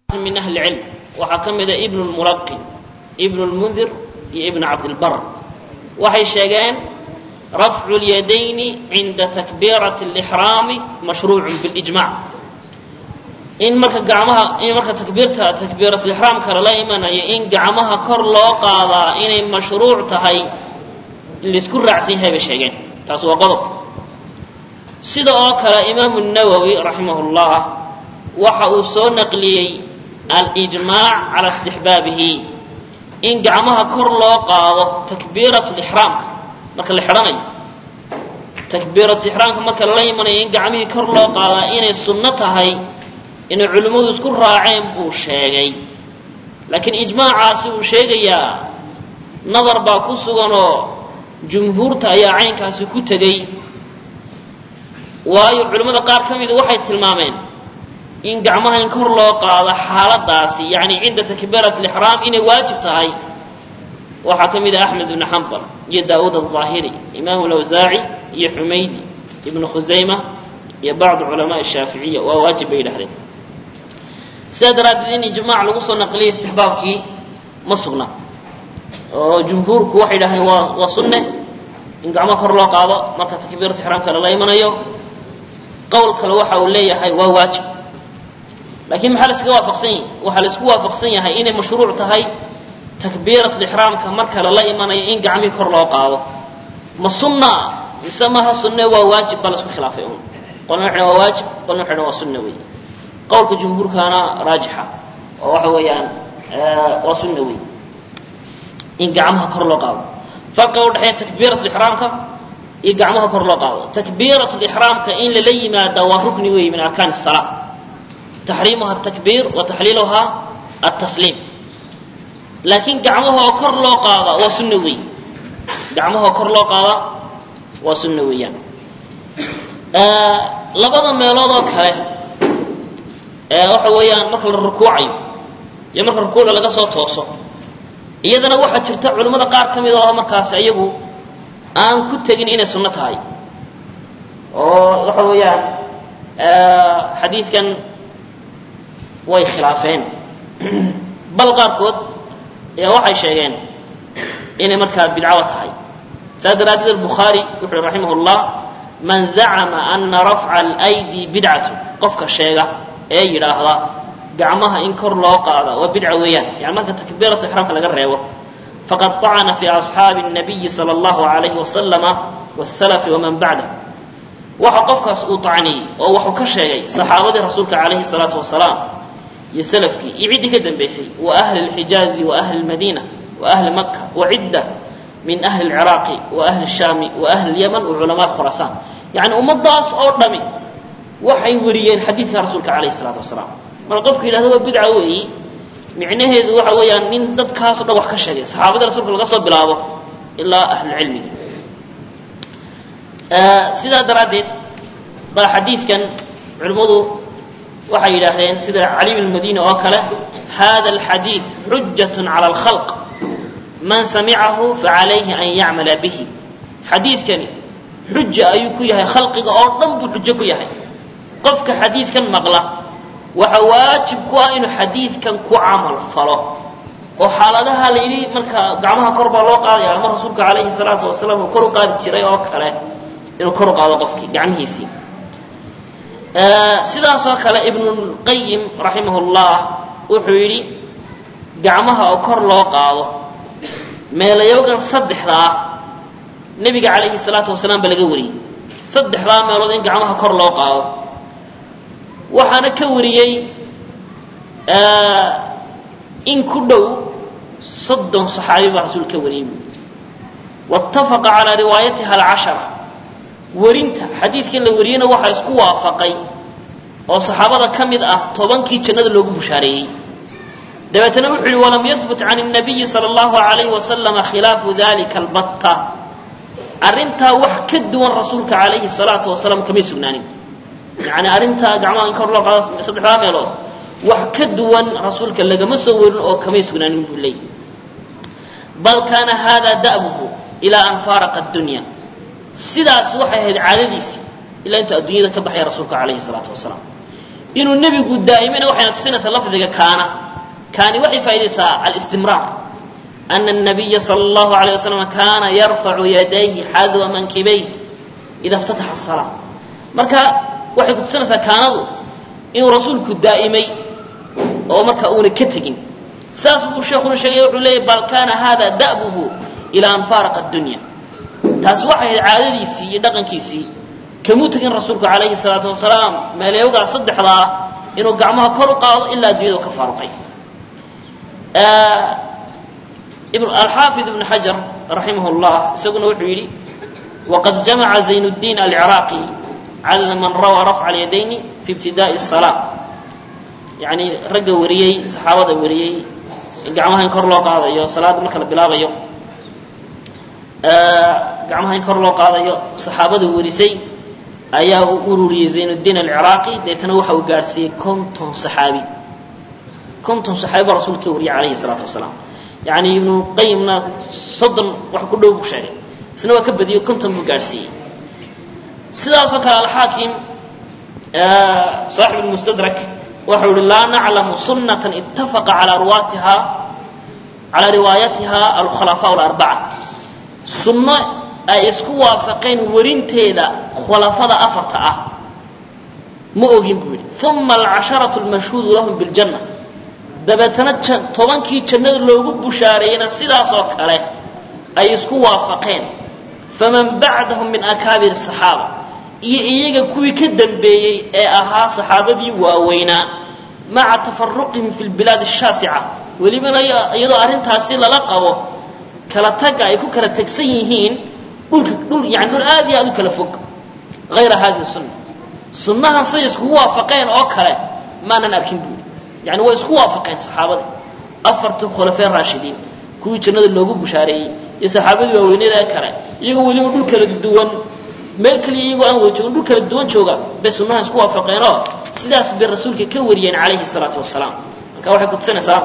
min ahli cilm waxaa ka mida ibnu lmulaqin ibnu lmundir iyo ibnu cabdilbar waxay sheegeen rafcu lyadayni cinda takbiirati lixraami mashruucun bilijmac in marka gacmaha in marka takbiirta takbiiratulixraamka lala imanayo in gacmaha kor loo qaadaa inay mashruuc tahay laysku raacsan yahay bay sheegeen taas waa qodob sida oo kale imaamu nawowi raximah llah waxa uu soo naqliyey alijmaac cala istixbaabihi in gacmaha kor loo qaado takbiiratulixraamka marka la xidhanayo takbiiratulixraamka marka lala imanayo in gacmihii kor loo qaadaa inay sunno tahay inay culimmadu isku raaceen buu sheegay laakiin ijmaacaasi uu sheegayaa nadar baa ku suganoo jumhuurta ayaa caynkaasi ku tegey waayo culimmada qaar ka mida waxay tilmaameen in gacmaha in kor loo qaado xaaladaasi yani cinda takbiirat lixraam inay waajib tahay waxaa ka mid ah axmed ibnu xambal iyo daawuud alظaahiri imaamu lawsaaci iyo xumaydi ibnu khusayma iyo bacdu culamaai shaaficiya waa waajib bay yidhahdeen sidaa daraaddeed in ijmaac lagu soo naqliyay istixbaabkii ma sugna oo jumhuurku waxay yidhahdeen waa waa sunne in gacmaha kor loo qaado marka takbiirat ixraamka lala imanayo qowl kale waxa uu leeyahay waa waajib lakiin maxaa laiskaga waafaqsan yahay waxaa laisku waafaqsan yahay inay mashruuc tahay takbiiratulixraamka marka lala imanayo in gacmihii kor loo qaado ma sunna mise maha sunne waa waajib baa laisku khilaafay un qolna waxay waa waajib qolna waxay waa sunna wey qowlka jumhuurkaana raajixa oo waxa weeyaan waa sunna wey in gacmaha kor loo qaado farqiga udhexeeya takbiiratulixraamka iyo gacmaha kor loo qaado takbiiratulixraamka in lala yimaada waa rukni wey min arkaan salaa taxriimuha atakbiir wa taxliiluhaa altasliim laakiin gacmahoo kor loo qaada waa sunna wey gacmahoo kor loo qaada waa sunna weeyaan labada meelood oo kale waxa weeyaan marka la rukuucayo iyo marka rukuucda laga soo tooso iyadana waxaa jirta culimmada qaar ka mid oo markaas iyagu aan ku tegin inay sunno tahay oo waxa weeyaan xadiidkan way khilaafeen bal qaarkood ayaa waxay sheegeen inay markaa bidcawa tahay saas daraaddeed albukhaari wuxu uhi raximah llah man zacama ana rafca alydi bidcatu qofka sheega ee yidhaahda gacmaha in kor loo qaada waa bidca weeyaan yani marka takbiiratu ixraamka laga reebo faqad طacana fi asxaabi الnabiyi salى اllahu alayhi wasalama wاsalafi waman bacdah waxa qofkaas uu tacniyey oo waxuu ka sheegay saxaabadii rasuulka calayhi الsalaatu wasalaam iyo salafkii iyo ciddii ka dambaysay wa ahli اlxijaazi wa ahli اlmadiina wa ahli maka wa cidda min ahli اlciraaqi wa ahli الshaami wa ahli اlyaman wa culamaa khuraasaan yani ummadaas oo dhami waxay weriyeen xadiidka rasuulka calayhi الsalaatu wasalaam marka qofka yidhahdo waa bidca weeyi micnaheedu waxa weeyaan nin dadkaasoo dhan wax ka sheegay saxaabadii rasuulka laga soo bilaabo ilaa ahlucilmiga sidaa daraaddeed baa xadiidkan culimmadu waxay yidhaahdeen sida cali bn madini oo kale hada alxadiid xujat cala alkhalq man samicahu facalayhi an yacmala bihi xadiidkani xuja ayuu ku yahay khalqiga oo dhan buu xujo ku yahay qofka xadiidkan maqla waxa waajib ku ah inuu xadiidkan ku camal falo oo xaaladaha la yidhi marka gacmaha kor baa loo qaadaya ama rasuulka calayhi salaatu wasalaam uu kor u qaadi jiray oo kale inuu kor u qaado qofkii gacmihiisii sidaasoo kale ibnulqayim raximah llah wuxuu yidhi gacmaha oo kor loo qaado meelayogan saddexda ah nebiga calayhi salaatu wasalaam ba laga wariyey saddexdaa meelood in gacmaha kor loo qaado waxaana ka wariyey in ku dhow soddon saxaabi baa rasuul ka wariyey buui waاtafaqa calaa riwaayatiha alcashara werinta xadiidkan la wariyeyna waxaa isku waafaqay oo saxaabada ka mid ah tobankii jannada loogu bushaareeyey dabeetana wuxuu yihi walam yahbut can الnabiyi salى اllahu alayhi wasalama khilaafu dalika albatta arrintaa wax ka duwan rasuulka calayhi الsalaatu wasalaam kamay sugnaanin yani arrintaa gacmaha in kor loo qaado saddexdaa meelood wax ka duwan rasuulka lagama soo werin oo kamay sugnaanin buu leeyay bal kaana hada da'buhu ilaa an faaraqa اdunya sidaas waxay ahayd caadadiisii ilaa intuu adduunyada ka baxaya rasuulka calayhi salaatu wasalaam inuu nebigu daa'imina waxayna tusinaysaa lafdiga kaana kaani waxay faa'idaysaa alistimraar ana الnabiya salى اllahu عalيه wasalam kaana yarfacu yadayhi xadwa mankibayhi ida اftataxa الsalaa marka waxay ku tusinaysaa kaanadu inuu rasuulku daa'imay oo marka uuna ka tegin saas buu sheekuna sheegay wuxuu leeyahy bal kana hada da'buhu ilaa an faaraqa addunya taasi waxay ahayd caadadiisii iyo dhaqankiisii kamuu tegin rasuulku calayhi salaatu wasalaam meeleewgaa saddexda ah inuu gacmaha kor u qaado ilaa addunyadu ka faaruqay alxaafid ibnu xajar raximah llah isaguna wuxuu yidhi waqad jamaca zayn اddiin alciraaqi cala man rawaa rafca alyadayni fi ibtidaai الsalaa yani ragga wariyey saxaabada wariyey gacmaha in kor loo qaadayo salaadda marka la bilaabayo gacmaha in kor loo qaadayo saxaabada warisay ayaa u ururiyey zaynuddiin alciraaqi deetana waxa uu gaadhsiiyey konton saxaabi konton saxaabi baa rasuulka ka wariyay calayhi salaatu wasalaam yani ibnu qayimna soddon wax ku dhow buu sheegay isna waa ka badiyey konton buu gaadhsiiyey sidaasoo kale alxaakim saaxib lmustadrak waxau ihi laa naclamu sunata ittafaqa calaa ruwaatiha calaa riwaayatiha alkhulafaa larbaca sunno ay isku waafaqeen warinteeda khulafada afarta ah ma ogin buu yidhi uma alcasharatu lmashhuudu lahum biljanna dabeetana tobankii jannada loogu bushaareeyena sidaas oo kale ay isku waafaqeen faman bacdahum min akaabir asaxaaba iyo iyaga kuwii ka dambeeyey ee ahaa saxaabadii waaweynaa maca tafaruqihim fi lbilaad ashaasica welibana iyadoo arrintaasi lala qabo kala tagga ay ku kala tegsan yihiin dhulka dhul yani dhul aad iyo aad u kala fog hayra hadihi sunna sunnahan say iskugu waafaqeen oo kale maanan arkin buuri yani way isku waafaqeen saxaabadii afartii khulafee raashidiin kuwii jannada loogu bushaareeyey iyo saxaabadii waaweynada kale iyagoo weliba dhul kala duwan meel kaliya iyagoo aan wada joogin dhul kala duwan jooga bay sunnahan isku waafaqeenoo sidaas bay rasuulka ka wariyeen calayhi salaatu wasalaam marka waxay kutusinaysaa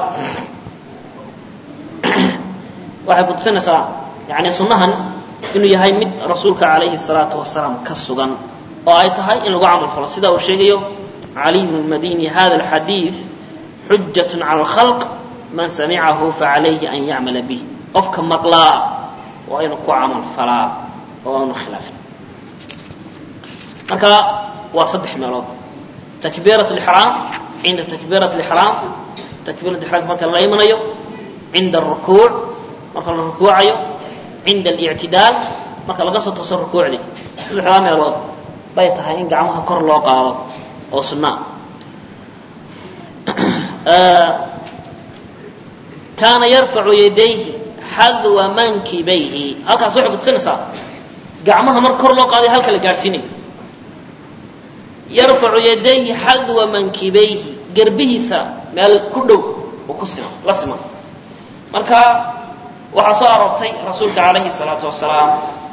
waxay kutusinaysaa yani sunnahan inuu yahay mid rasuulka calayhi salaatu wasalaam ka sugan oo ay tahay in lagu camal falo sida uu sheegayo caliy bnu madini hada alxadiid xujat cala alkhalq man samicahu facalayhi an yacmala bih qofka maqlaa waa inuu ku camal falaa oo aanu khilaafin marka waa saddex meelood takbiirat lixraam cinda takbiirat lixraam takbiirat ixraamka marka la imanayo cinda arukuuc marka la rukuucayo cinda alictidaal marka laga soo tooso rukuucdii saddexdaa meelood bay tahay in gacmaha kor loo qaado oo sunnaa kaana yarfacu yadayhi xadwa mankibayhi halkaas waxay kutusinaysaa gacmaha mar kor loo qaadayo halka la gaadhsiinayo yarfacu yadayhi xadwa mankibayhi garbihiisa meel ku dhow oo ku siman la siman marka waxaa soo aroortay rasuulka calayhi salaatu wasalaam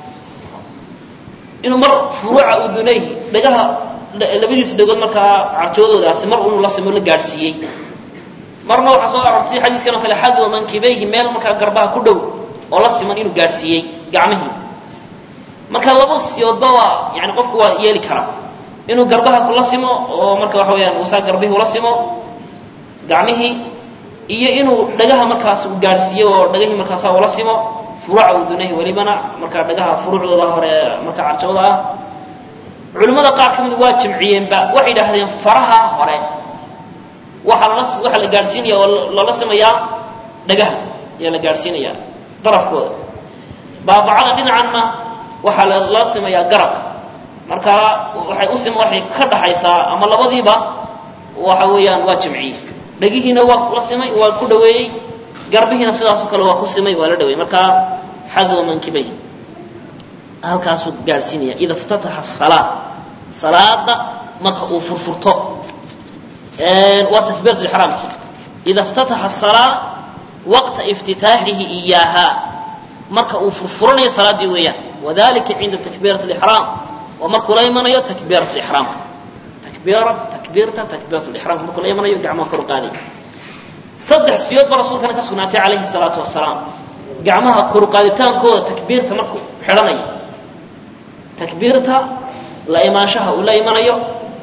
inuu mar furuuca udunayhi dhagaha labadiisa dhagood markaa carjoodoodaasi mar inuu la simo la gaadhsiiyey marna waxaa soo aroortay xadiiskan oo kale xadwa mankibayhi meel markaa garbaha ku dhow oo la siman inuu gaadhsiiyey gacmihii marka laba siyoodba waa yani qofku waa yeeli karaa inuu garbaha kula simo oo marka waxa weyaan uusaa garbihii ula simo gacmihii iyo inuu dhagaha markaas uu gaadhsiiyo oo dhagahii markaasa ula simo furuuca udunahi welibana markaa dhagaha furuucdooda hore marka carjooda ah culimmada qaar ka mid waa jamciyeenba waxay yidhaahdeen faraha hore waxaa lala waxaa la gaadhsiinaya oo lala simayaa dhagaha ayaa la gaadhsiinayaa darafkooda baabacada dhinacanna waxaa lala simayaa garabka marka waxay u sim waxay ka dhaxaysaa ama labadiiba waxa weeyaan waa jamciyey dhagihiina waa la simay waa ku dhaweeyey garbihiina sidaasoo kale waa ku simay waa la dhaweeyey marka xadwa mankibay halkaasuu gaadhsiinaya ida iftataxa salaa salaada marka uu furfurto waa takbiirat ixraamki ida iftataxa salaa waqta iftitaaxihi iyaaha marka uu furfuranayo salaaddii weeyaan wadalika cinda takbiirat lixraam waa markuu la imanayo takbiirat lixraamka takbiira takbiirta takbiirat lixraamka markuu la imanayo gacmaha kor u qaaday saddex siyood ba rasuulkana ka sugnaatay calayhi salaatu wasalaam gacmaha kor u qaaditaankooda takbiirta markuu xidhanayo takbiirta la imaanshaha uu la imanayo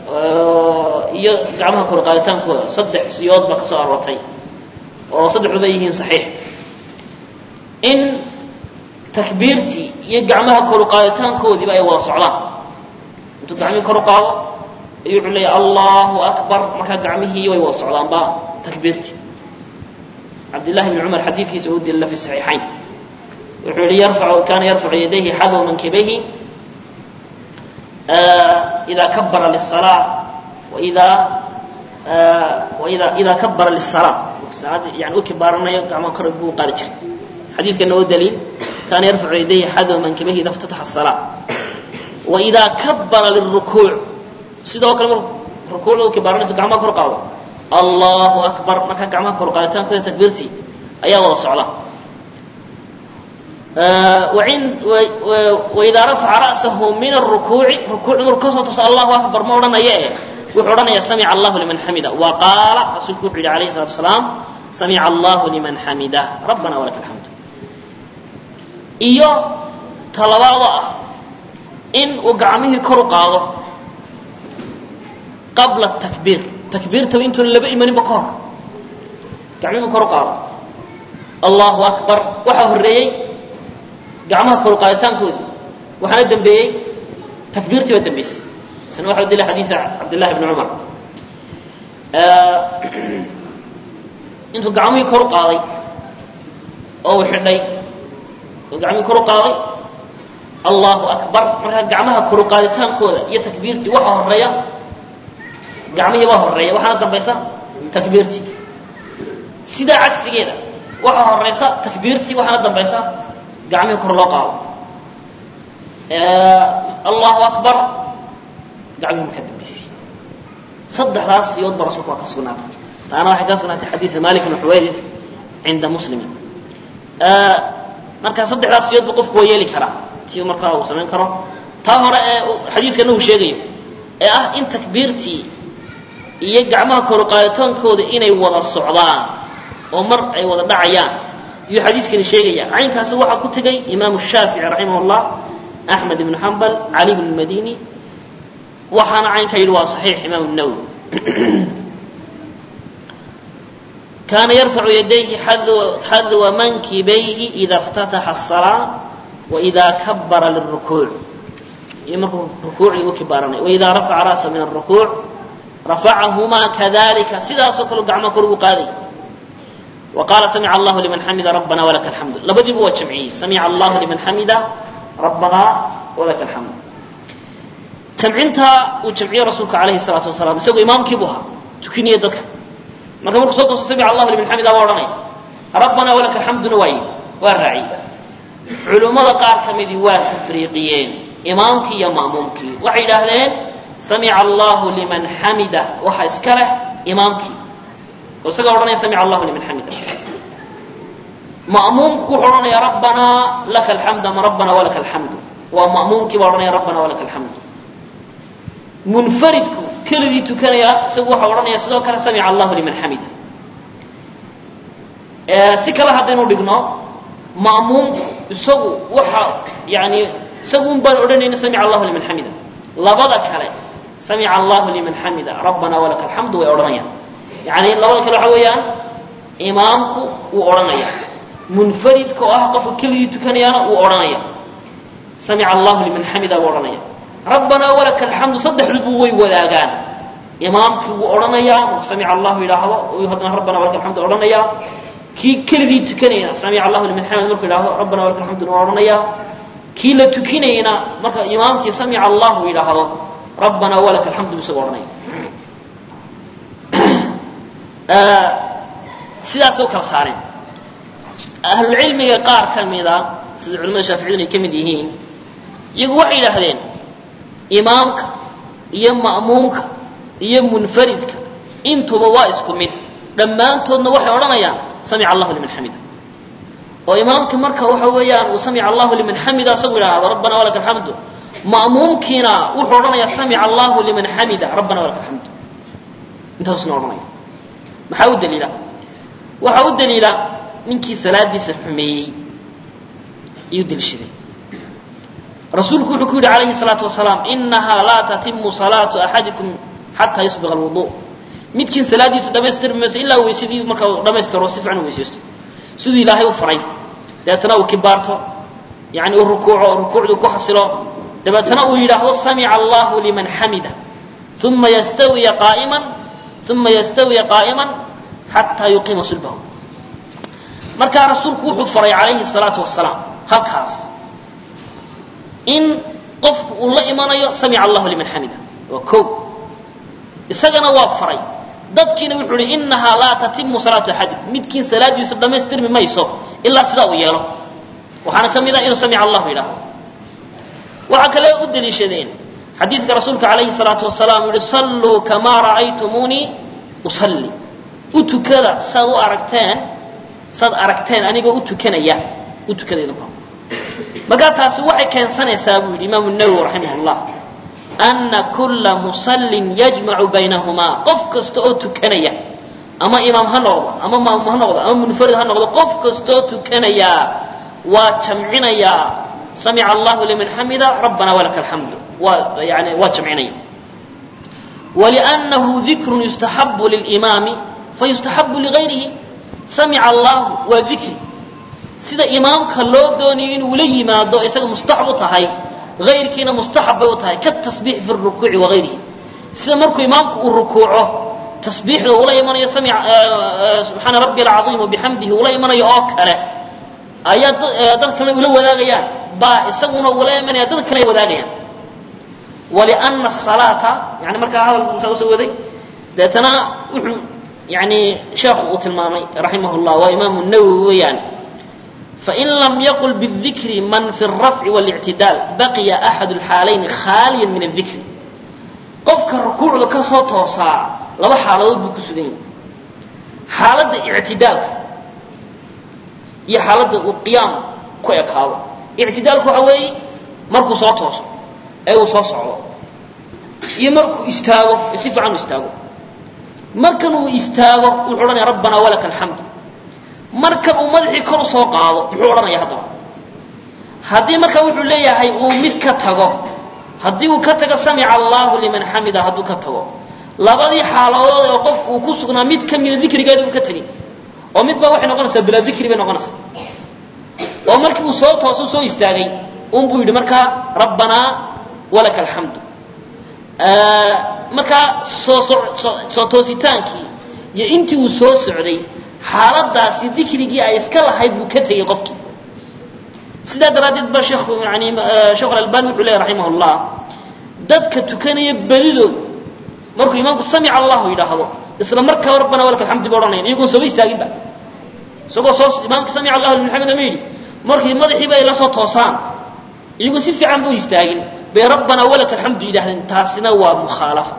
iyo gacmaha kor qaaditaankooda saddex siyood baa ka soo aroortay oo saddexduba yihiin saxiix in takbiirtii iyo gacmaha kor qaaditaankoodiiba ay wada socdaan intuu gacmihii kor u qaado ayuu wuxuu leeyahy allahu akbar markaa gacmihii way wada socdaanba takbiirtii cabdillahi bni cumar xadiidkiisa u dilila fi saxiixayn wuxuu yihi yarfacu kana yarfacu yadayhi xadwa mankibayhi ida kabara liلsalaa waida waida ida kabara liلsalaa salaada yani u kibaaranayo gacmaha kor buu qaadi jiray xadiidkana oo daliil kana yarfacu yadayhi xadwa mankibayhi ida اftataxa الsalaa waida kabara liلrukuuc sidoo kale mar rukuucda u kibaaranay intu gacmaha kor qaado allahu akbar markaa gacmaha kor qaaditaankooda takbiirtii ayaa wada socda waidaa rafaca ra'sahu min arukuuci rukuuc maruu kasoo tooso allahu akbar ma odhanayo eh wuxuu odhanaya samica allahu liman xamida wa qaala rasuulku wuxuu yihi alayhi salatu wasalaam samica allahu liman xamida rabbana walaka alxamd iyo talabaado ah in uu gacmihii kor u qaado qabla takbiir takbiirtaba intuuna laba imaninba ka hor gacmihii kor u qaado allahu akbar waxaa horreeyey gacmaha kor qaaditaankoodii waxaana dembeeyey takbiirtii baa dembeysay isna waxa u dilay xadiida cabdillahi bni cumar intuu gacmihii kor u qaaday oo uu xidhay oo gacmihii kor u qaaday allahu akbar markaa gacmaha kor u qaaditaankooda iyo takbiirtii waxa horeeya gacmihii baa horeeya waxaana dambaysa takbiirtii sidaa cagsigeeda waxaa horeysa takbiirtii waxaana dambaysa gacmihii kor loo qaado allahu akbar gacmihii markaa dambaysay saddexdaas siyood ba rasuulku waa ka sugnaatay taana waxay ka sugnaatay xadiida malik bn xuwayrid cinda muslimin marka saddexdaas siyood ba qofku waa yeeli karaa si markaa uu samayn karo taa hore ee xadiiskana uu sheegayo ee ah in takbiirtii iyo gacmaha kor qaaditaankooda inay wada socdaan oo mar ay wada dhacayaan iyuu xadiiskani sheegaya caynkaasi waxaa ku tegay imaamu shaafici raximah llah axmed ibnu xambal cali bn madini waxaana caynkaa yidhi waa saxiix imaamu nawowi kaana yarfacu yadayhi xadwa mankibayhi ida اftataxa الصalaa waida kabara liلrukuuc iyo markuu rukuucii u kibaaranay waida rafaca ra'sa min الrukuuc rafacahumaa kadalika sidaasoo kale gacmaa kor ugu qaaday وqاla samع الlah لman xamida rabana وlaka الحamd labadiiba waa jamciyey samع الlah لman xamida rabana وlaka الحamd jamcintaa uu jamciye rasuulka alayhi الsalaaةu wasalam isagoo imaamkiibu ahaa tukinaya dadka marka markuu soo tooso samع الlah لman xamida waa odhanaya rabana وlaka الحamduna waa yidhi waa raaciyey culummada qaar ka midii waa tafriiqiyeen imaamkii iyo ma'muumkii waxay yidhaahdeen samع الlah لman xamida waxa iska leh imaamkii oo isagaa odhanaya samic allahu liman xamida ma'muumku wuxuu odhanaya rabbanaa laka alxamd ama rabbana walaka alxamdu waa ma'muumkii baa odhanaya rabbana walaka alxamdu munfaridku keligii tukanaya isagu waxa odhanaya sidoo kale samic allahu liman xamida si kale haddaynu dhigno ma'muumku isagu waxa yani isagu un baan odhanayna samic allahu liman xamida labada kale samic allahu liman xamida rabbana walaka alxamdu way odhanayaan yani labada kale waxa weeyaan imaamku wuu odhanaya munfaridka oo ah qofka keligii tukanayaana wuu odhanaya samica allahu liman xamida buu odhanaya rabbanaa walaka alxamdu saddexdubu way wadaagaan imaamkii wuu odhanayaa marku samica allahu yidhaahdo uu haddana rabbana walaka alxamdu odhanayaa kii keligii tukanayna samica allahu liman xamid markuu yidhahdo rabbana walaka alxamduna waa odhanayaa kii la tukinayna marka imaamkii samica allahu yidhaahdo rabbanaa walaka alxamdu bu isaga odhanaya sidaasay u kala saareen ahlulcilmiga qaar ka mida sida culamada shaaficiyadun ay ka mid yihiin iyagu waxay yidhaahdeen imaamka iyo ma'muumka iyo munfaridka intuba waa isku mid dhammaantoodna waxay odhanayaan samica allahu liman xamida oo imaamkii marka waxa weeyaan uu samica allahu liman xamida isagu yidhaahdo rabbana walaka alxamdu ma'muumkiina wuxuu odhanayaa samica allahu liman xamida rabbana walaka alxamdu intaasuna odhanaya maxaa u daliila waxaa u daliila ninkii salaadiisa xumeeyey ayuu deliishaday rasuulku wuxuu ku yidhi calayhi الsalaatu wasalaam inaha laa tatimu salaatu axadikum xataa yusbiqa alwudu midkiin salaadiisa dhamaystirmi mayso ilaa weysadii marka uu dhamaystiro si fiican u weysaysto siduu ilaahay u faray dabeetana uu kibaarto yani uu rukuuco rukuucduu ku xasilo dabeetana uu yidhaahdo samica allahu liman xamida uma yastawiya qaa'iman uma yastawiya qaa'iman xataa yuqiima sulbahu markaa rasuulku wuxuu faray calayhi salaatu wasalaam halkaas in qofku uu la imanayo samica allahu liman xamida waa ko isagana waa faray dadkiina wuxuu uhi inahaa laa tatimu salaatu axadikum midkiin salaadiisu dhammaystirmi mayso ilaa sidaa uu yeelo waxaana ka mid ah inuu samica allahu yidhaahdo waxaa kale u daliishadeen xadiidka rasuulka calayhi salaatu wasalaam yihi salluu kamaa ra'aytumuunii usalli u tukada saad u aragteen saad aragteen anigoo u tukanaya u tukada idinku markaa taasi waxay keensanaysaa buu yidhi imaamu nawowi raximah llah ana kula musallin yajmacu baynahumaa qof kasta oo tukanaya ama imaam ha noqdo ama maamum ha noqdo ama munfarid ha noqdo qof kastaoo tukanaya waa jamcinayaa samica allahu liman xamida rabbana walaka alxamdu waa yani waa jamcinaya waliannahu dikrun yustaxabu lilimaami fayustaxabu ligayrihi samica allahu waa dikri sida imaamka loo doonayo inuu la yimaado isaga mustaxab u tahay ayrkiina mustaxab bay u tahay katasbiix fi rukuuci waayrihi sida markuu imaamku uu rukuuco tasbiixda ula imanayo subxaana rabbi alcaiim bixamdihi ula imanayo oo kale ayaa dad kalena ula wadaagayaan baa isaguna ula imanaya dad kale ay wadaagayaan waliana asalaata yani markaa hadal musaa usoo waday deetana wuxuu yani sheekhu uu tilmaamay raximah llah waa imaamu nawowi weeyaan fain lam yaqul bاdikri man fi الrafci واlictidaal baqiya axad اlxaalayni khaaliya min الdikri qofka rukuucda ka soo toosaa laba xaaladood buu ku sugan yahay xaaladda ictidaalka iyo xaaladda uu qiyaam ku ekaado ictidaalku waxa weeye markuu soo tooso ee uu soo socdo iyo markuu istaago ee si fiican u istaago markan uu istaago wuxuu odhanaya rabbana walaka alxamdu markan uu madaxii kor u soo qaado muxuu odhanaya haddaba haddii marka wuxuu leeyahay uu mid ka tago haddii uu ka tago samica allahu liman xamida hadduu ka tago labadii xaaladood ee qofku uu ku sugnaa mid ka mida dikrigeeda uu ka tegin oo mid baa waxay noqonaysaa bilaa dikri bay noqonaysaa oo markii uu soo tooso soo istaagay un buu yidhi markaa rabbanaa walaka alxamdu markaa soo soo toositaankii iyo intii uu soo socday xaaladaasi dikrigii ay iska lahayd buu ka tegey qofkii sidaa daraaddeed ba sheekhu yani sheekhu alalbani wuxuu leeyahy raximah llah dadka tukanaya badidood markuu imaamku samica allahu yidhaahdo isla markaa rabbana walaka alxamdu ba odhanayan iyagoon sooba istaaginba isagoo soo imaamka samica allahu liman xamida ma yidhi markii madaxiiba ay la soo toosaan iyagoo si fiican buu istaagin bay rabbana walaka alxamdu yidhahdeen taasina waa mukhaalafa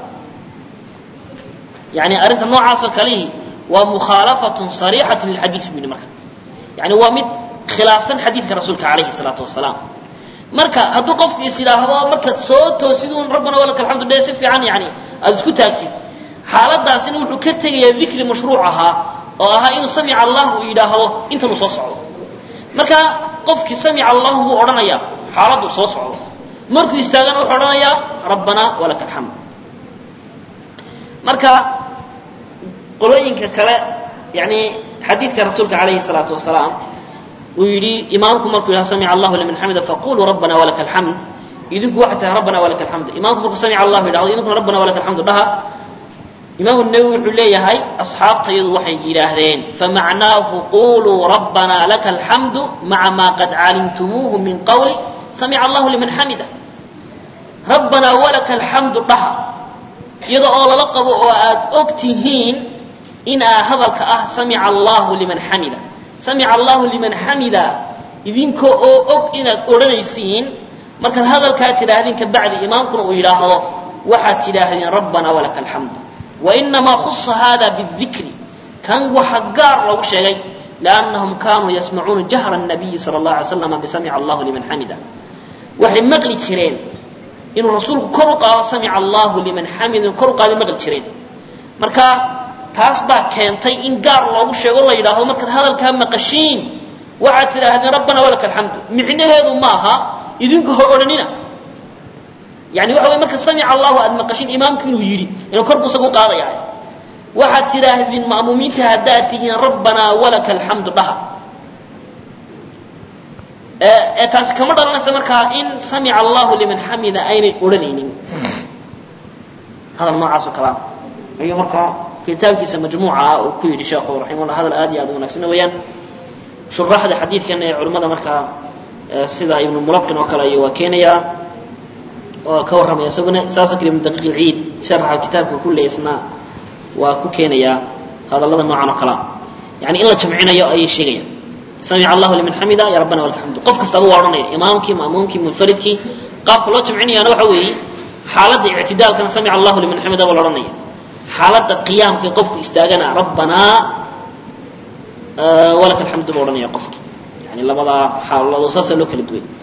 yani arrinta noocaasoo kalihi waa mukhaalafatun sariixatu lilxadiid bini marka yani waa mid khilaafsan xadiidka rasuulka calayhi salaatu wasalaam marka hadduu qofku is yidhaahdo markaad soo toosidun rabbana walaka alxamdu dhe si fiican yani aada isku taagtid xaaladaasina wuxuu ka tegayaa dikri mashruuc ahaa oo ahaa inuu samica allah uu yidhaahdo intanuu soo socdo marka qofkii samica allahu buu odhanayaa xaaladdu soo socdo markuu istaagana wuxuu odhanayaa rabbana walaka alxamd marka qolooyinka kale yani xadiidka rasuulka calayhi salaatu wasalaam uu yidhi imaamku markuu yidhaha samica allahu liman xamida faquluu rabbana walaka alxamd idinku waxay tahay rabbana walaka alxamd imaamku markuu samica allahu yidhahdo idinkuna rabbana walaka alxamdu dhaha imaamu nawowi wuxuu leeyahay asxaabtayadu waxay yidhaahdeen famacnaahu quluu rabbana laka alxamdu maca maa qad calimtumuuhu min qawli samica allahu liman xamida rabbanaa walaka alxamdu dhaha iyada oo lala qabo oo aad og tihiin inaa hadalka ah samica allahu liman xamida samica allahu liman xamida idinka oo og inaad odhanaysiin markaad hadalkaa tidhaahdeen kabacdi imaamkuna uu yidhaahdo waxaad tidhaahdeen rabbanaa walaka alxamdu wainamaa khusa hada bاdikri kan waxa gaar loogu sheegay liannahum kaanuu yasmacuuna jahra الnabiyi salى اllah alay slam bisamica allahu liman xamida waxay maqli jireen inuu rasuulku kor u qaado samica allahu liman xamida kor u qaado maqli jireen marka taas baa keentay in gaar loogu sheego la yidhaahdo markaad hadalkaa maqashiin waxaad tidhaahdeen rabbana walaka alxamdu micnaheedu maaha idinku ha odhanina yani waxa wey marka samica allahu aad maqashin imaamku inuu yidhi inuu kor buu isagu qaadaya waxaad tidhaahdeen ma'muumiinta haddaad tihiin rabbanaa walaka alxamdu dhaha ee taasi kama dhalanaysa markaa in samica allahu liman xamida aynay odhanaynin hadal noocaas oo kalea ayuu markaa kitaabkiisa majmuuca ah uu ku yidhi sheekhu raximahullah hadal aad iyo aad u wanaagsan weeyaan shuraaxda xadiidkan ee culimmada markaa sida ibnu mulaqin oo kale waa keenayaa oo ka warramaya isaguna saasoo kale ibnu daqiiq ilciid sharaxa kitaabka kulle isna waa ku keenayaa hadallada noocan oo kalea yani in la jamcinayo ayay sheegayaan samica allahu liman xamida ya rabbana walaka xamdu qof kastaba waa odhanaya imaamkii ma'muumkii munfaridkii qaabka loo jamcinayaana waxa weeye xaaladda ictidaalkana samica allahu liman xamida waa la odhanaya xaaladda qiyaamka qofku istaagana rabbanaa walaka alxamdu buu odhanaya qofki yani labadaa xaaladood saasaa loo kala duway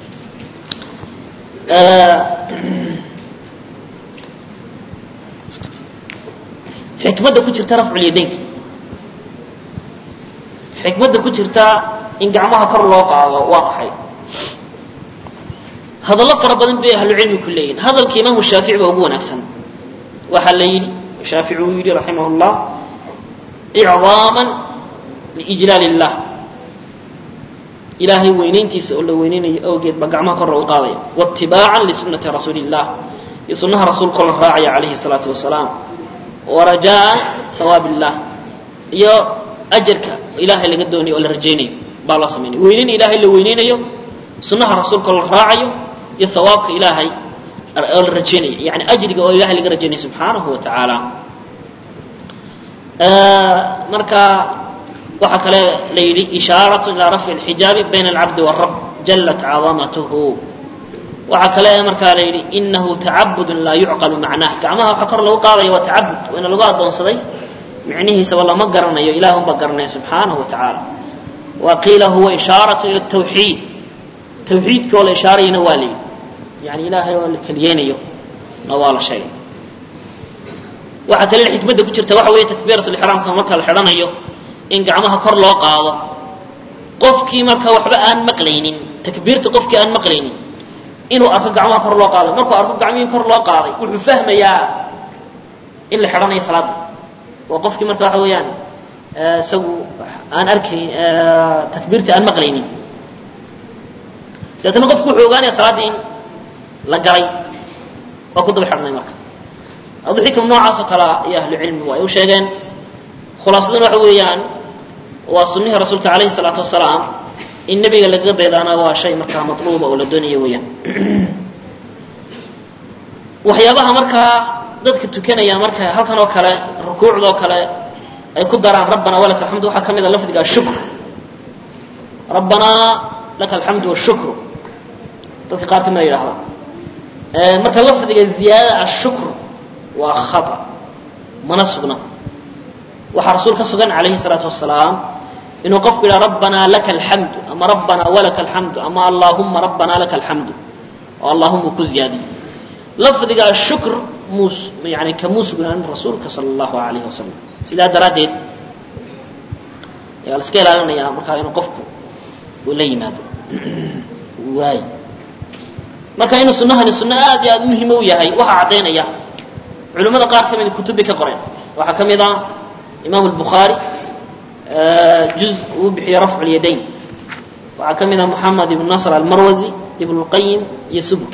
xikmadda ku jirta rafculyadaynka xikmadda ku jirta in gacmaha kor loo qaado waa maxay hadallo fara badan bay ahlucilmi ku leeyihin hadalka imaamu shaafici baa ugu wanaagsan waxaa la yidhi shaafici uu yidhi raximah llah icdaaman liijlaal illah ilaahay weynayntiisa oo la weynaynayo awgeed baa gacmaha kor loogu qaadaya waitibaacan lisunati rasuuli illah iyo sunnaha rasuulkao la raacaya calayhi salaatu wasalaam warajaa hawaab illah iyo ajarka ilaahay laga doonayo oo la rajaynayo baa loo samaynaya weynayn ilaahay la weynaynayo sunnaha rasuulka oo la raacayo iyo hawaabka ilaahay oo la rajaynayo yani ajriga oo ilahay laga rajaynayo subxaanahu wa tacaala marka waxaa kale la yidhi ishaarat ilaa rafci اlxijaabi bayna alcabdi wاrab jalat cadamatuhu waxaa kale markaa la yidhi inahu tacabudun laa yucqalu macnaah gacmaha waxaa kor lagu qaadaya waa tacabud waana lagu addoonsaday micnihiisaba lama garanayo ilah unbaa garanaya subxaanahu wa tacaala wa qiila huwa ishaaratu ila tawxiid tawxiidka oo la ishaarayana waa la yidhi yani ilaahay oo la keliyeynayo na waa la sheegay waxaa kale xikmadda ku jirta waxa weeye takbiirat lixraamka marka la xidhanayo in gacmaha kor loo qaado qofkii marka waxba aan maqlaynin takbiirta qofkii aan maqlaynin inuu arko gacmaha kor loo qaaday markuu arko gacmihii kor loo qaaday wuxuu fahmayaa in la xidhanayo salaada waa qofkii marka waxa weeyaan isagu aan arkayn takbiirtii aan maqlaynin deetana qofku wuxuu ogaanaya salaaddii in la galay waa ku daba xidhnay marka adu xikam noocaas oo kalea iyo ahlu cilmigu ay u sheegeen khulaasaduna waxa weeyaan waa sunnihii rasuulka calayhi salaatu wasalaam in nebiga lagaga daydaana waa shay markaa matluuba oo la doonayo weeyaan waxyaabaha markaa dadka tukanaya marka halkan oo kale rukuucdoo kale ay ku daraan rabbana walaka alxamdu waxaa ka mid a lafdiga ashukr rabbanaa laka alxamdu washukru dadka qaar kamida yidhahda marka lafdiga ziyaadada ashukr waa khata mana sugna waxaa rasuul ka sugan calayhi salaatu wasalaam inuu qofku yidhaha rabbanaa laka alxamdu ama rabbanaa walaka alxamdu ama allaahuma rabbanaa laka alxamdu oo allahuma ku ziyaadiyo lafdiga ashukr muus yani kamuu sugnaanin rasuulka sala allahu alayhi wasalam sidaa daraaddeed ayaa la iska ilaalinaya markaa inuu qofku uu la yimaado waay marka inuu sunahani sunno aad iyo aad muhima u yahay waxaa caddaynaya culimmada qaar ka mida kutub bay ka qoreen waxaa ka mid ah imaam الbukhaarي juz uu bixiye rafc اlyadayn waxaa ka mid ah moxamed ibn nasr almarwazi ibn اlqayim iyo subki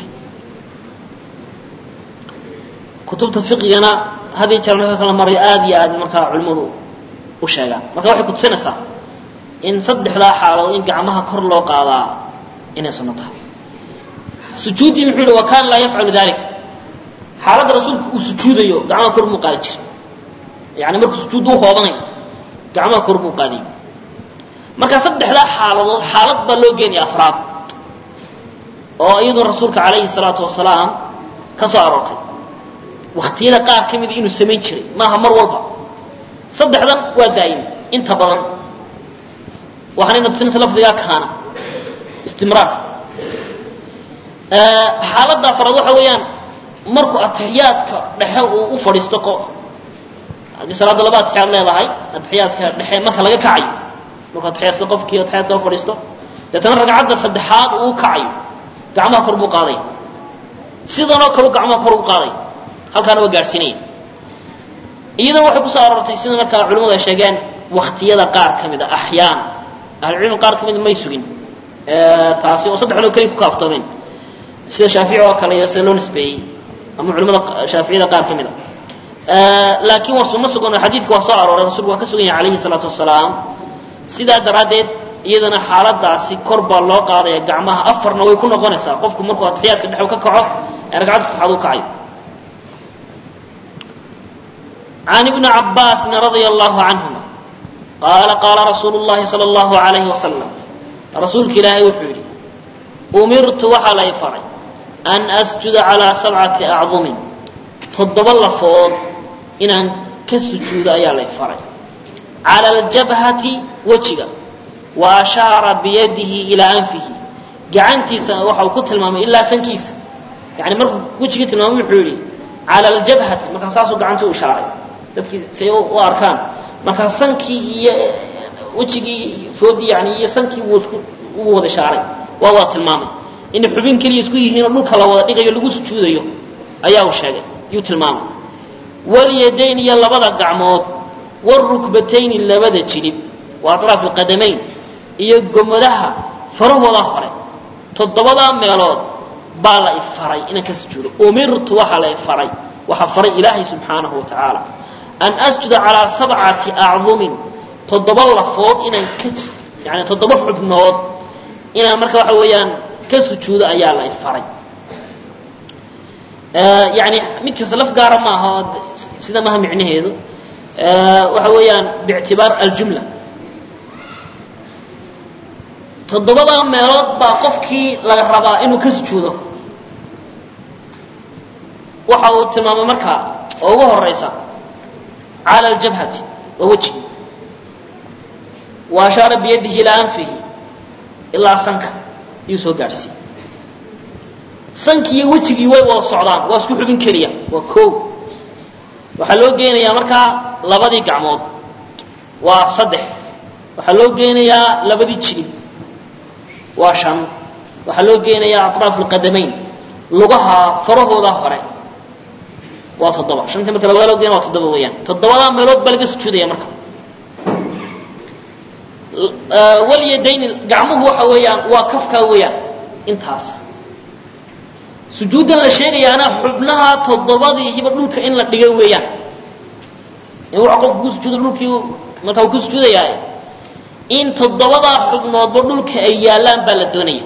kutubta fiqigana hadii jeer marka kala marayo aad iyo aad markaa culimmadu u sheegaan marka waxay kutusinaysaa in saddexdaa xaaladood in gacmaha kor loo qaadaa inay sunno tahay sujuuddii muxuu yihi wa kana laa yafcalu dalika xaaladda rasuulku uu sujuudayo gacmaha kor muu qaadi jira yani markuu sujuudda u hoobanayo gacmaha kor muu qaadiyo marka saddexdaa xaaladood xaalad baa loo geenaya afraad oo iyadoo rasuulka calayhi salaatu wasalaam ka soo aroortay waktiyada qaar ka mida inuu samayn jiray maaha mar walba saddexdan waa daa'im inta badan waxaanayna tusinaysa lafdigaa kaana istimraarka xaaladda afraad waxa weeyaan markuu atixiyaadka dhexe uu u fadhiisto ko haddii salaadda laba atixiyaad leedahay atixiyaadka dhexe marka laga kacayo markuu atixiyaasto qofkii atixiyaadka u fadhiisto deetana ragcadda saddexaad uu kacayo gacmaha kor buu qaaday sidanoo kalu gacmaha kor ugu qaaday halkaana waa gaadhsiinaya iyadana waxay kusoo aroortay sida markaa culimmadu ay sheegeen waktiyada qaar ka mid a axyaan ahlucilmi qaar ka mida may sugin taasi oo saddexdoo keliya ku kaaftoomeen sida shaafici oo kale iyo sida loo nisbeeyey ama culimada shaaficiyada qaar ka mid a laakiin waa sunno sugan oo xadiidka waa soo arooray rasulku waa ka sugan yahay calayhi salaatu wasalaam sidaa daraaddeed iyadana xaaladaasi kor baa loo qaadaya gacmaha afarna way ku noqonaysaa qofku markuu atixiyaadka dhexu ka kaco ee ragcadda saddexaad u kacayo عن ابن عباس رضي الله عنهما قال قال رسول الله صلى الله عليه وسلم رسولك إلهي وحوري أمرت وحلي فري أن أسجد على سبعة أعظم تضب فوض إن أن كسجود أيا لي فري على الجبهة وجهه وأشار بيده إلى أنفه جعنتي وحو كتل ماما إلا سنكيس يعني مرق وجهك تلمام وحوري على الجبهة ما كان ساسو جعنته إشارة dadkii say u arkaan markaa sankii iyo wejigii foodii yani iyo sankii wuu isku ugu wada shaaray waa wada tilmaamay inay xubin keliya isku yihiinoo dhulka la wada dhigayo lagu sujuudayo ayaa uu sheegay yuu tilmaamay walyadayn iyo labada gacmood warukbatayni labada jilib wa atraaf alqadamayn iyo gomadaha farahooda hore toddobadaa meelood baa la ifaray inaan ka sujuudo umirtu waxaa la ifaray waxaa faray ilaahay subxaanahu wa tacaala an asjuda calaa sabcati acdumin toddoba lafood inaan ka yani toddoba xubnood inaan marka waxa weeyaan ka sujuudo ayaa la ifaray yani mid kasta laf gaara maaha sida maha micnaheedu waxa weeyaan biictibaar aljumla toddobadaa meelood baa qofkii laga rabaa inuu ka sujuudo waxa uu tilmaamay markaa oo ugu horaysa على الجبهة ووجهه وأشار بيده إلى أنفه إلا سنك يسو قارسي سنك يوجهي وي ولا الصعدان واسكو حبين كريا وكو وحلو جينا يا مركا لبدي قعمود وصدح وحلو جينا يا لبدي تشري وشن وحلو جينا يا أطراف القدمين لغها فرهو ظهره waa toddoba shantii marka labada loo geena waa toddoba weeyaan toddobadaa meelood baa laga sujuudaya marka walyadayni gacmuhu waxa weeyaan waa kafkaa weeyaan intaas sujuuddan la sheegayaana xubnaha toddobadiihiba dhulka in la dhigo weeyaan in waxa qofku ku sujuudo dhulkii marka uu ku sujuudayaa in toddobadaa xubnoodba dhulka ay yaallaan baa la doonaya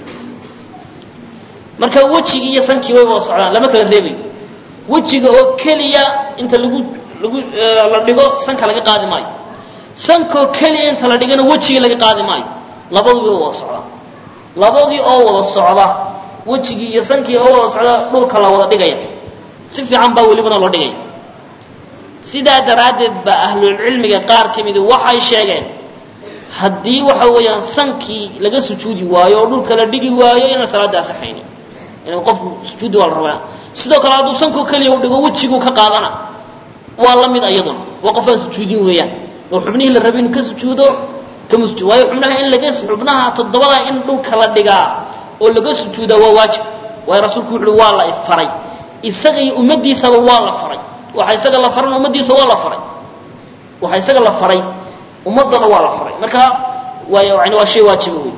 marka wejigii iyo sankii way wada socdaan lama kala reebayo wejiga oo keliya inta lagu lagu la dhigo sanka laga qaadi maayo sankoo keliya inta la dhigana wejigii laga qaadi maayo labadii oo wada socda labadii oo wada socda wejigii iyo sankii oo wada socda dhulka la wada dhigaya si fiican baa welibana loo dhigaya sidaa daraaddeed baa ahlulcilmiga qaar ka midi waxay sheegeen haddii waxa weeyaan sankii laga sujuudi waayo oo dhulka la dhigi waayo inaan salaada asaxaynin in qofku sujuudi waa la rabaa sidoo kale hadduu sankoo keliya u dhigo wejiguu ka qaadana waa la mid ayaduna waa qof aan sujuudin weeyaan oo xubnihii la rabay inuu ka sujuudo kama sujuud waayo xubnaha in laga xubnaha toddobada in dhulka la dhigaa oo laga sujuudaa waa waajib waayo rasuulku wuxu uhi waa la faray isaga iyo ummaddiisaba waa la faray waxa isaga la farana ummaddiisa waa la faray waxa isaga la faray ummaddana waa la faray marka waay yani waa shay waajiba wey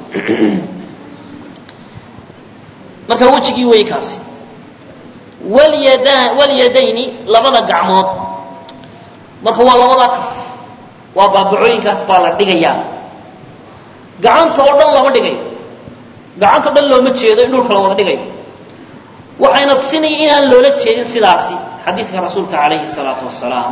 marka wejigii wey kaasi walyada walyadayni labada gacmood marka waa labadaa kaf waa baabacooyinkaas baa la dhigayaa gacanta oo dhan lama dhigayo gacanta o dhan looma jeedo in dhulka la wada dhigayo waxayna tusinaya inaan loola jeedin sidaasi xadiidka rasuulka calayhi salaatu wasalaam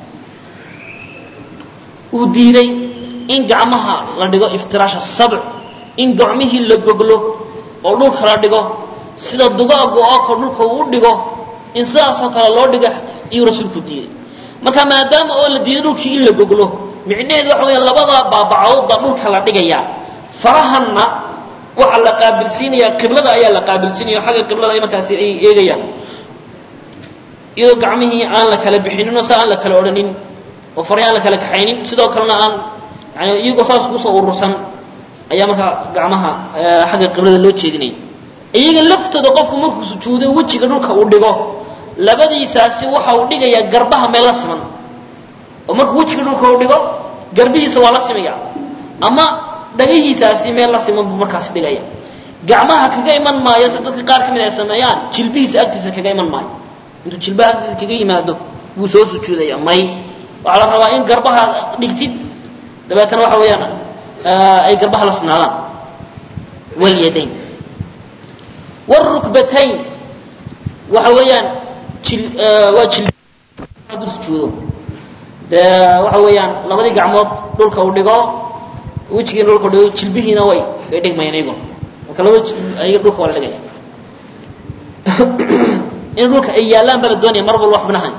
uu diiday in gacmaha la dhigo iftiraasha sabc in gacmihii la goglo oo dhulka la dhigo sida dugaagu oo kale dhulka uu u dhigo in sidaasoo kale loo dhiga iyuu rasuulku diiday marka maadaama oo la diiday dhulkii in la goglo micnaheedu waxa weya labadaa baabacood baa dhulka la dhigayaa farahanna waxaa la qaabilsiinayaa qiblada ayaa la qaabilsiinaya xagga qiblada ay markaasi ay eegayaan iyadoo gacmihii aan la kala bixinin oo sa aan la kala odhanin oo farahi aan la kala kaxaynin sidoo kalena aan yani iyagoo saas kusoo urursan ayaa markaa gacmaha xagga qiblada loo jeedinaya iyaga laftooda qofku markuu sujuudo wejiga dhulka uu dhigo labadiisaasi waxa uu dhigayaa garbaha meel la siman oo markuu wejiga dhulka uu dhigo garbihiisa waa la simaya ama dhagihiisaasi meel la siman buu markaas dhigaya gacmaha kaga iman maayo si dadka qaar ka mid ay sameeyaan jilbihiisa agtiisa kaga iman maayo intuu jilbaha agtiisa kaga yimaado buu soo sujuudaya may waxaa la rabaa in garbaha dhigtid dabeetana waxa weeyaan ay garbaha la sinaadaan walyadayn wrukbatayn waxa weeyaan jil waa jil hadduu sujuudo dee waxa weeyaan labadii gacmood dhulka uu dhigo wejigiina dhulka u dhigo jilbihiina way way dhigmayaan iyago marka laba ayaga dhulka waa la dhigaya in dhulka ay yaallaan baa la doonaya mar walba xubnahan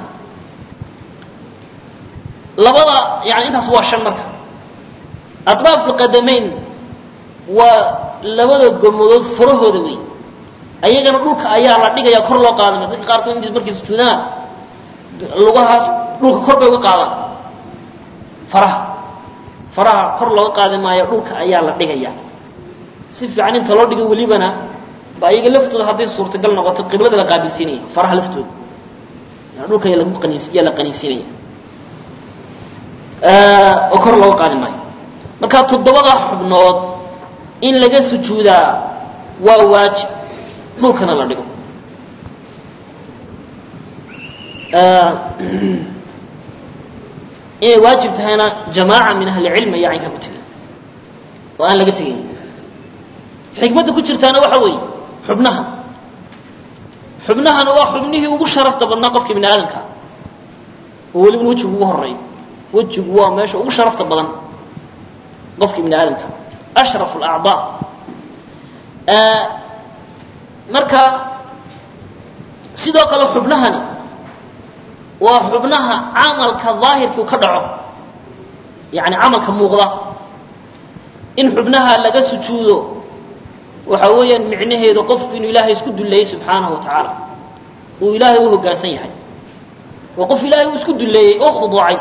labada yani intaas waa shan marka atraaf lqadamayn waa labada gomadood farahooda wey ayagana dhulka ayaa la dhigaya kor loo qaadamay dadka qaarkood int markay sujuudaan lugahaas dhulka kor bay uga qaadaan faraha faraha kor looga qaadi maayo dhulka ayaa la dhigaya si fiican inta loo dhigo welibana ba ayaga laftooda hadday suurtagal noqoto qiblada la qaabilsiinaya faraha laftooda yani dhulka ayaa lagu qaniis ayaa la qaniisinaya oo kor looga qaadi maayo marka toddobada xubnood in laga sujuudaa waa waajib dhulkana la dhigo inay waajib tahayna jamaaca min ahli cilmi ayaa caynkaa ku tegay oo aan laga tegayn xikmadda ku jirtaana waxa weeye xubnaha xubnahana waa xubnihii ugu sharafta badnaa qofka bini aadamka oo welibana wejigu ugu horeeyo wejigu waa meesha ugu sharafta badan qofka bini aadamka ashraf alacdaa marka sidoo kale xubnahani waa xubnaha camalka daahirkii ka dhaco yani camalka muuqda in xubnaha laga sujuudo waxa weeyaan micnaheedu qofku inuu ilaahay isku dulleeyey subxaanahu wa tacaala uu ilaahay u hoggaansan yahay waa qof ilaahay uu isku dulleeyey oo khuduucay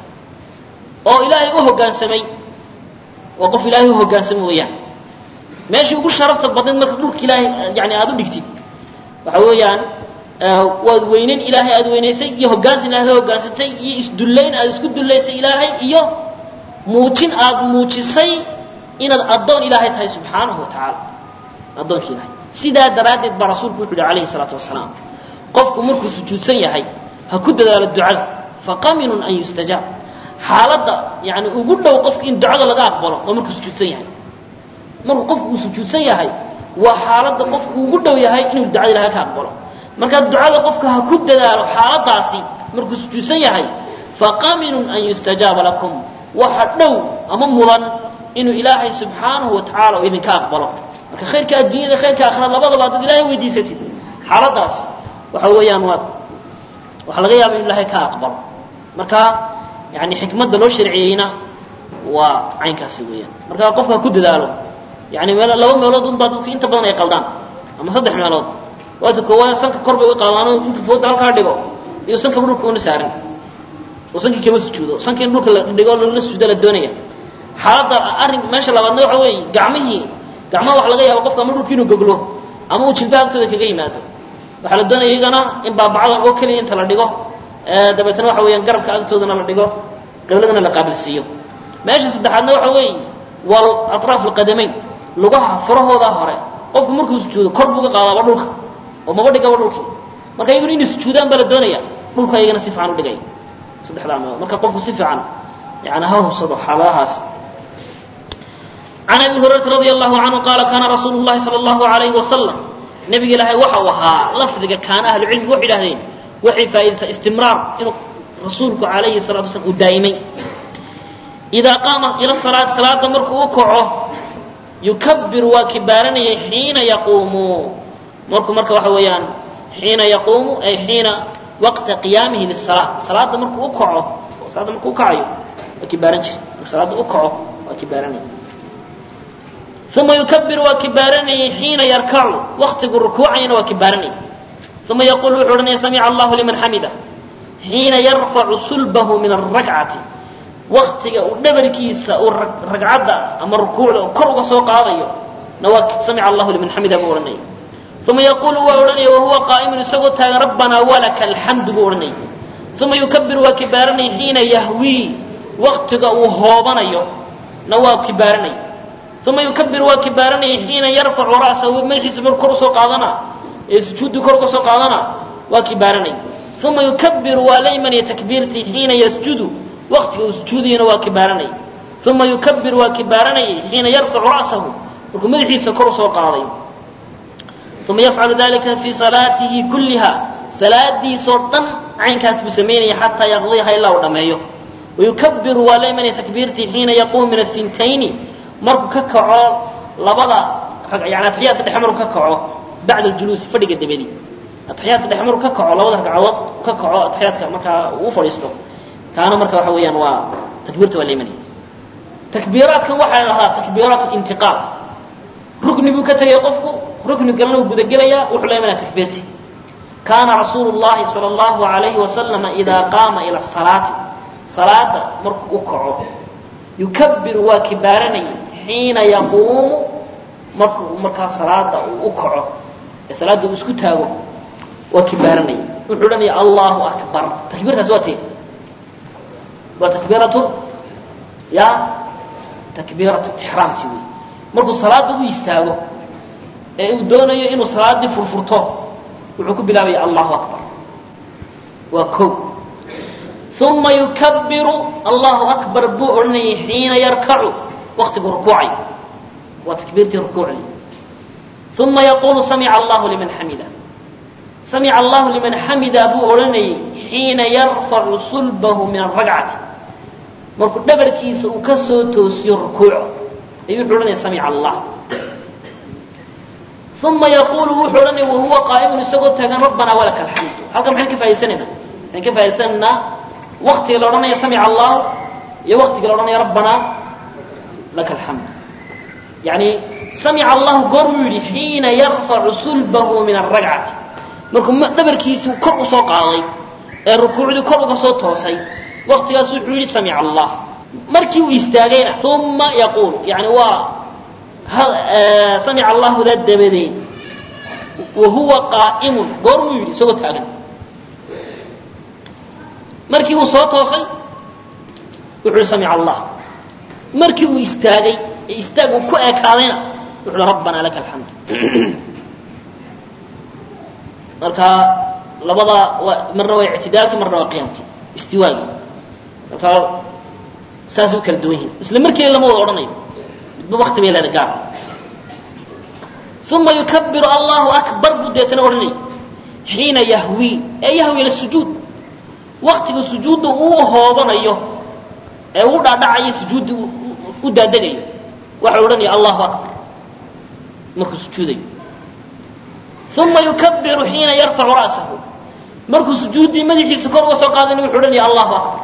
oo ilaahay u hoggaansamay waa qof ilaahay u hoggaansamay weeyaan meeshii ugu sharafta badnayd marka dhulka ilaahay yani aada u dhigtid waxa weeyaan waad weyneyn ilaahay aada weynaysay iyo hoggaansan ilahay la hoggaansantay iyo isdullayn aada isku dullaysay ilaahay iyo muujin aada muujisay inaad addoon ilaahay tahay subxaanahu wa tacaala addoonka ilahay sidaa daraaddeed baa rasuulku wuxu uhi alayhi salaatu wasalaam qofku markuu sujuudsan yahay ha ku dadaalo ducada faqaminun an yustajaab xaaladda yani ugu dhow qofka in ducada laga aqbalo waa markuu sujuudsan yahay markuu qofku uu sujuudsan yahay waa xaaladda qofku ugu dhow yahay inuu ducada ilahay ka aqbalo markaa ducada qofka ha ku dadaalo xaaladaasi markuu sujuudsan yahay faqaminun an yustajaaba lakum waxa dhow ama mudan inuu ilaahay subxaanahu wa tacaala uu idinka aqbalo marka khayrka adduunyada khayrka aakhira labadaba haddaad ilaahay weydiisatid xaaladaas waxa weeyaan waad waxaa laga yaaba inu ilahay ka aqbalo marka yani xikmadda loo sharciyeyna waa caynkaasi weeyaan marka qofka ha ku dadaalo yani meel laba meelood un baa dadku inta badan ay qaldaan ama saddex meelood waata koowaad sanka kor bay uga qaadaan intu fooda halkaa dhigo iyo sanka dhulka una saarin oo sankii kama sujuudo sanka in dhulka la dhigo lala sujuuda la doonaya xaaladda arrin meesha labaadna waxa weeye gacmihii gacmaha waxa laga yaaba qofka ama dhulka inuu goglo ama uu jilbaha agtooda kaga yimaado waxaa la doonaya iyagana in baabacdan oo keliya inta la dhigo dabeetna waxa weeyaan garabka agtoodana la dhigo qibladana la qaabilsiiyo meesha saddexaadna waxa weeye waa atraaf alqadamayn lugaha farahooda hore qofku markuu sujuudo kor buu ga qaadaaba dhulka oo maba dhigaba dhulkii marka iyaguna inay sujuudaan baa la doonaya dhulka iyagana si fiican u dhigaya saddexdaa meelood marka qofku si fiican yani ha hubsado xaaladahaas can abi hurayrata radi allahu canhu qaala kaana rasuulu llahi sala allahu alayhi wasalam nabiga ilaahay waxa uu ahaa lafdiga kaana ahlu cilmigu waxay idhahdeen waxay faa'iidaysaa istimraar inuu rasuulku calayhi salatu wasalam uu daa'imay idaa qaama ila salaati salaada markuu u kaco yukabiru waa kibaaranayay xiina yaquumu markuu marka waxa weeyaan xiina yaquumu ay xiina waqta qiyaamihi lisalaa salaada markuu u kaco salaada markuu u kacayo waa kibaaran jira marka salaada u kaco waa kibaaranaya uma yukabiru waa kibaaranayay xiina yarkacu waktigu rukuucayana waa kibaaranayay uma yaquulu wuxuu odhanaya samica allahu liman xamida xiina yarfacu sulbahu min arakcati waktiga uu dhabarkiisa uu ragcadda ama rukuucda uu kor uga soo qaadayo na waa samica allahu liman xamida buu odhanaya uma yaquulu waa odhanaya wahuwa qaa'imun isagoo taagan rabbanaa walaka alxamdu buu odhanaya uma yukabiru waa kibaaranaya xiina yahwii waktiga uu hoobanayo na waa kibaaranaya uma yukabiru waa kibaaranaya xiina yarfacu ra'sahu madaxiisa markuu kor usoo qaadana ee sujuuddii kor uga soo qaadana waa kibaaranaya uma yukabiru waa la imanaya takbiirtii xiina yasjudu waktiga uu sujuudayana waa kibaaranaya uma yukabiru waa kibaaranayay xiina yarfacu ra'sahu markuu madaxiisa kor usoo qaaday uma yafcalu dalika fii salaatihi kulliha salaadiisoo dhan caynkaas buu samaynaya xataa yaqdiyaha ilaa uu dhammeeyo wayukabiru waa la imanaya takbiirtii xiina yaquumu min asintayni markuu ka kaco labada yani atixiyaadka dhexe markuu ka kaco bacda aljuluusi fadhiga dabadi atixiyaadka dhexe markuu ka kaco labada ragcadood ka kaco atixiyaadka markaa uu fadhiisto kaana marka waxa weeyaan waa takbiirta waa la imanaya takbiiraadkan waxaa la dhahdaa takbiiraat intiqaal rukni buu ka tegay qofku rukni galana uu gudagelayaa wuxuu la imanaya takbiirtii kaana rasuulu llahi sala allahu alayhi wasalama idaa qaama ila salaati salaada markuu u kaco yukabiru waa kibaaranayay xiina yaquumu markuu markaa salaada uu u kaco ee salaada uu isku taago waa kibaaranaya wuxuu odhanaya allahu akbar takbiirtaas waa tee waa takbiiratu ya takbiiratu ixraamti wey markuu salaada u istaago ee uu doonayo inuu salaadii furfurto wuxuu ku bilaabaya allahu akbar waa ko uma yukabiru allahu akbar buu odhanayay xiina yarkacu waktigu rukuucay waa takbiirtii rukuucdii uma yaquulu samica allahu liman xamida samica allahu liman xamida buu odhanayay xiina yarfacu sulbahu min aragcati markuu dhabarkiisa uu ka soo toosiyo rukuuca ayuu wuxuu odhanaya samica allah uma yaquulu wuxuu odhanaya wahuwa qaa'imun isagoo taagan rabbanaa walaka alxamdu halkan maxaan ka faaidaysanaynaa maxaan ka faa'idaysanaynaa waktiga la odhanaya samica allahu iyo waktiga la odhanaya rabbanaa laka alxamd yani samica allahu goor buu yidhi xiina yarfacu sulbahu min aragcati markuu dhabarkiisii kor usoo qaaday ee rukuucdii kor uga soo toosay waktigaas wuxuu yidhi samica allah markii uu istaagayna uma yaquulu yani waa samica allahu la dabadeed wahuwa qaa'imun goor buu yidhi isagoo taagan markii uu soo toosay wuxuu hi samica allah markii uu istaagay ee istaag uu ku ekaadayna wuxu uhi rabbanaa laka alxamd marka labada waa marna waa ictidaalkii marna waa qiyaamkii istiwaagii marka saasay u kala duwan yihiin isla markiina lama wada odhanayo midba wakti bay leeda gaar uma yukabiru allahu akbar buu deetana odhanayay xiina yahwii ee yahwi ila sujuud waktiga sujuudda uu hoobanayo ee uu dhaadhacayo sujuudda u daadegayo waxa odhanaya allahu akbar markuu sujuudayo uma yukabiru xiina yarfacu ra'sahu markuu sujuuddii madaxiisa kor uga soo qaadayna wuxuu odhanaya allahu akbar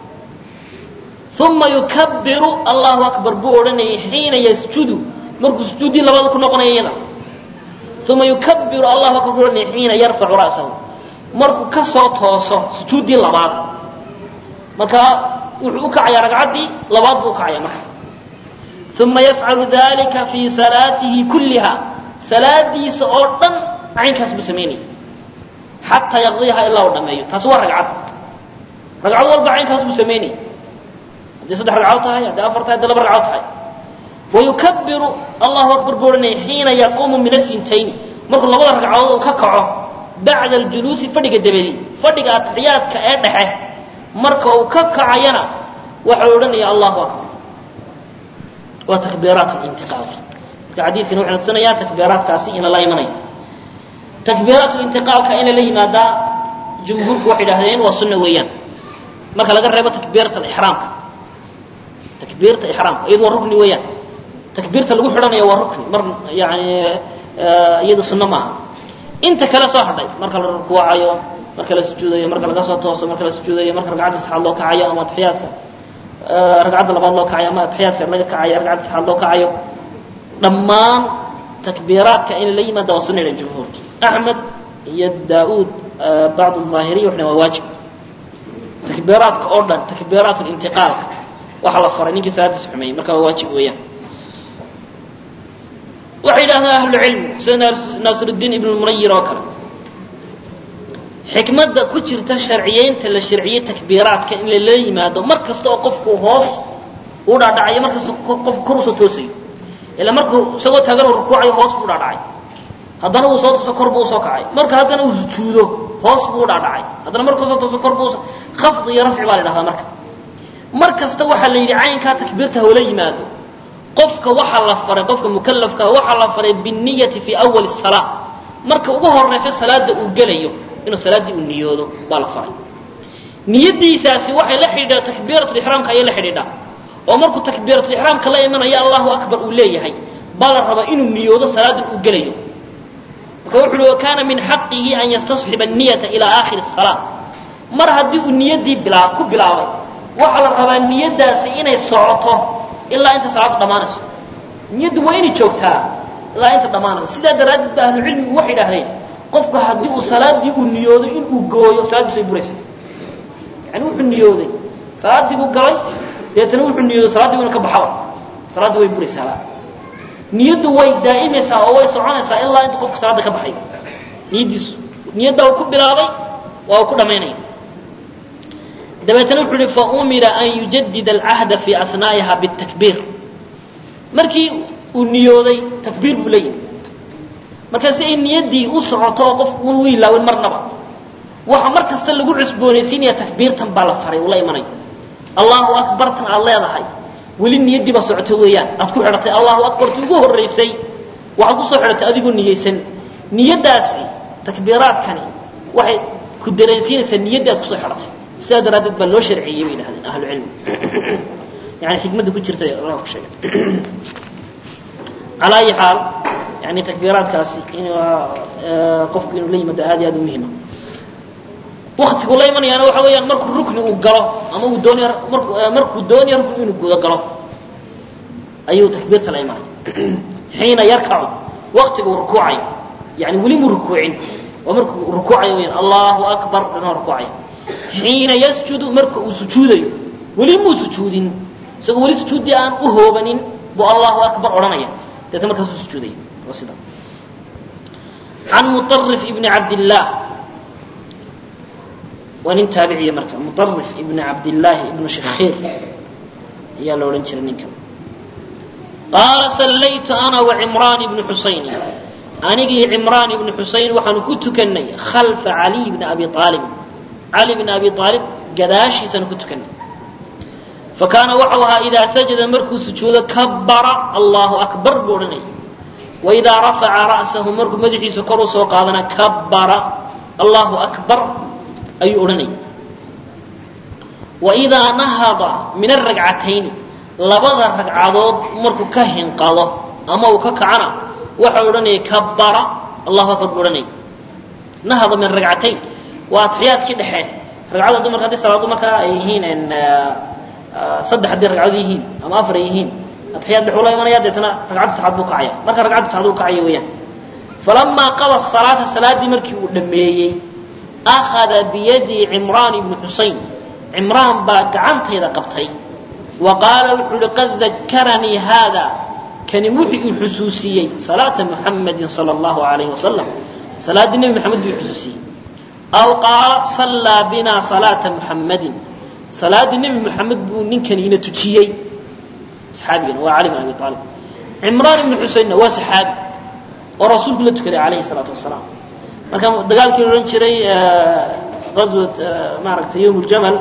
uma yukabiru allahu akbar buu odhanayay xiina yasjudu markuu sujuuddii labaad ku noqonaya iyada uma yukabiru allahu akbar buu odhanaya xiina yarfacu ra'sahu markuu ka soo tooso sujuuddii labaad markaa wuxuu u kacayaa ragcaddii labaad buu ukacaya marka uma yafcalu dalika fii salaatihi kulliha salaadiisa oo dhan caynkaas buu samaynaya xataa yaqdiyaha ilaa uu dhameeyo taasi waa ragcad ragcad walba caynkaas buu samaynaya hadday saddex ragcadood tahay hadday afar tahay hadday laba ragcadood tahay wayukabiru allahu akbar buu odhanaya xiina yaquumu min asintayni markuu labada ragcadood uu ka kaco bacda aljuluusi fadhiga dabadi fadhiga atixiyaadka ee dhexe marka uu ka kacayana waxau odhanaya allahu akbar waa takbiiraat lintiqaalka marka xadiidkani wuxuu tusinaya takbiiraadkaasi in lala imanayo takbiiraat lintiqaalka in lala yimaadaa jumhuurku waxay idhahdeen waa sunna weeyaan marka laga reebo takbiirat ixraamka takbiirta ixraamka iyadu waa rukni weeyaan takbiirta lagu xidhanaya waa rukni mar yani iyadu sunno maaha inta kale soo hadhay marka la rukuucayo marka la sujuudayo marka laga soo tooso marka la sujuudayo marka ragcadda saxaad loo kacayo ama atixiyaadka ragcadda labaad loo kacayo ama atixiyaadka laga kacayo ragcadda saxaad loo kacayo dhammaan takbiiraadka in la yimaada waa sunna ilan jumhuurki axmed iyo daa-uud bacd aahiriya waxna waa waajib takbiiraadka oo dhan takbiiraat lintiqaalka waxaa la faray ninkii salaadiisa xumeeyey marka waa waajib weeyaan waxay yidhahdaan ahlucilmi sida naasiruddiin ibn munayir oo kale xikmadda ku jirta sharciyeynta la sharciyey takbiiraadka in lala yimaado mar kasta oo qofku hoos u dhaadhacayo mar kasta qof kor usoo toosayo ilaa markuu isagoo taagan uu rukuucayo hoos buu dhaadhacay haddana uu soo tooso kor buu usoo kacay marka haddana uu sujuudo hoos buu u dhaadhacay haddana markuu soo tooso kor buu usoo khafd iyo rafci baa la dhahdaa marka mar kasta waxaa la yidhi caynkaa takbiirta hawla yimaado qofka waxaa la faray qofka mukalafka waxaa la faray binniyati fii awali salaa marka ugu horaysa salaada uu gelayo inuu salaaddii uu niyoodo baa la faray niyadiisaasi waxay la xidhiidhaa takbiiratulixraamka ayay la xidhiidhaa oo markuu takbiiratulixraamka la imanayo allahu akbar uu leeyahay baa la rabaa inuu niyoodo salaada uu gelayo marka wuxu uhi wakaana min xaqihi an yastasxiba anniyata ilaa aakhiri salaa mar haddii uu niyaddii bilaa ku bilaabay waxaa la rabaa niyadaasi inay socoto ilaa inta salaadu dhammaanayso niyaddu waa inay joogtaa ilaa inta dhammaanayso sidaa daraaddeed ba ahlucilmigu waxay idhahdeen qofku haddii uu salaadii uu niyoodo inuu gooyo salaaddiis way buraysa yani wuxuu niyooday salaaddii buu galay deetana wuxuu niyooday saladdii inu ka baxaba salaaddii way buraysaa niyaddu way daa'imaysaa oo way soconaysaa ilaa inta qofku salaadda ka baxayo niyaddiisu niyadda uu ku bilaabay waa uu ku dhammaynaya dabeetana wuxuu uhi faumira an yujadida alcahda fii asnaa'iha bitakbiir markii uu niyooday takbiir buu la yimi marka si ay niyaddii u socoto oo qof un u ilaawin marnaba waxa mar kasta lagu cusboonaysiinaya takbiirtan baa la faray uu la imanayo allahu akbartan aad leedahay weli niyaddii baa socoto weeyaan aad ku xidhatay allahu akbarti ugu horraysay waxaad kusoo xidhatay adigoo niyeysan niyaddaasi takbiiraadkani waxay ku dareensiinaysaa niyaddii aad kusoo xidhatay sidaa daraaddeed baa loo sharciyey bay yidhahdeen ahlucilmi yani xikmadda ku jirta allah ku sheegay calaa ayi xaal yani takbiiraadkaasi in qofku inuu la yimaado aad iyo aad u muhima waktigu la imanayaana waxa weeyaan markuu rukni uu galo ama uu doonayo marku markuu doonayo rukni inuu guda galo ayuu takbiirta la imanaya xiina yarkacu waktiga uu rukuucayo yani weli muu rukuucin waa markuu rukuucayo weyaan allahu akbar kasma rukuucayo xiina yasjudu marka uu sujuudayo weli muu sujuudin isagoo weli sujuuddii aan u hoobanin buu allahu akbar odhanaya deetna markaasuu sujuudaya waa sida can muطarif ibni cabdillaah waa nin taabiciya marka muطarif ibni cabdillaahi ibnu shakhiir ayaa la odhan jiray ninkan qaala sallaytu ana wacimraan ibni xusayni anigii cimraan ibni xusayn waxaanu ku tukannay khalfa caliy bni abi aalib cali bn abi aalib gadaashiisana ku tukanay fakaana waxau ahaa idaa sajada markuu sujuudo kabara allahu akbar buu odhanaya waidaa rafaca ra'sahu markuu madaxiisa kor u soo qaadana kabara allahu akbar ayuu odhanaya waidaa nahada min aragcatayni labada ragcadood markuu ka hinqado ama uu ka kacana waxau odhanaya kabara allahu akbar buu odhanaya nahada min aragcatayn waa atixiyaadkii dhexe ragcada dumarka haddii salaadu markaa ay yihiin saddex haddii ragcado yihiin ama afar ay yihiin atixiyaad dhex ula imanaya deetana ragcadda saxaad buu kacaya marka ragcadda saxaad uu kacaya weeyaan falamaa qada salaata salaaddii markii uu dhammeeyey akhada biyadii cimraan ibnu xusayn cimraan baa gacantayda qabtay wa qaala wuxuu uhi qad dakaranii haada kani wuxuu ii xusuusiyey salaata muxamadin sala allahu alayhi wasalam salaaddii nebi maxamed buu xusuusiyey aw qaala sallaa binaa salaata muxammadin salaaddii nebi moxamed buu ninkani ina tujiyey saxaabigan waa cali bin abi aalib cimraan ibnu xuseynna waa saxaabi oo rasuulku la tukaday calayhi salaatu wasalaam marka dagaalkii la odhan jiray aswat maaragtay yowm ljamal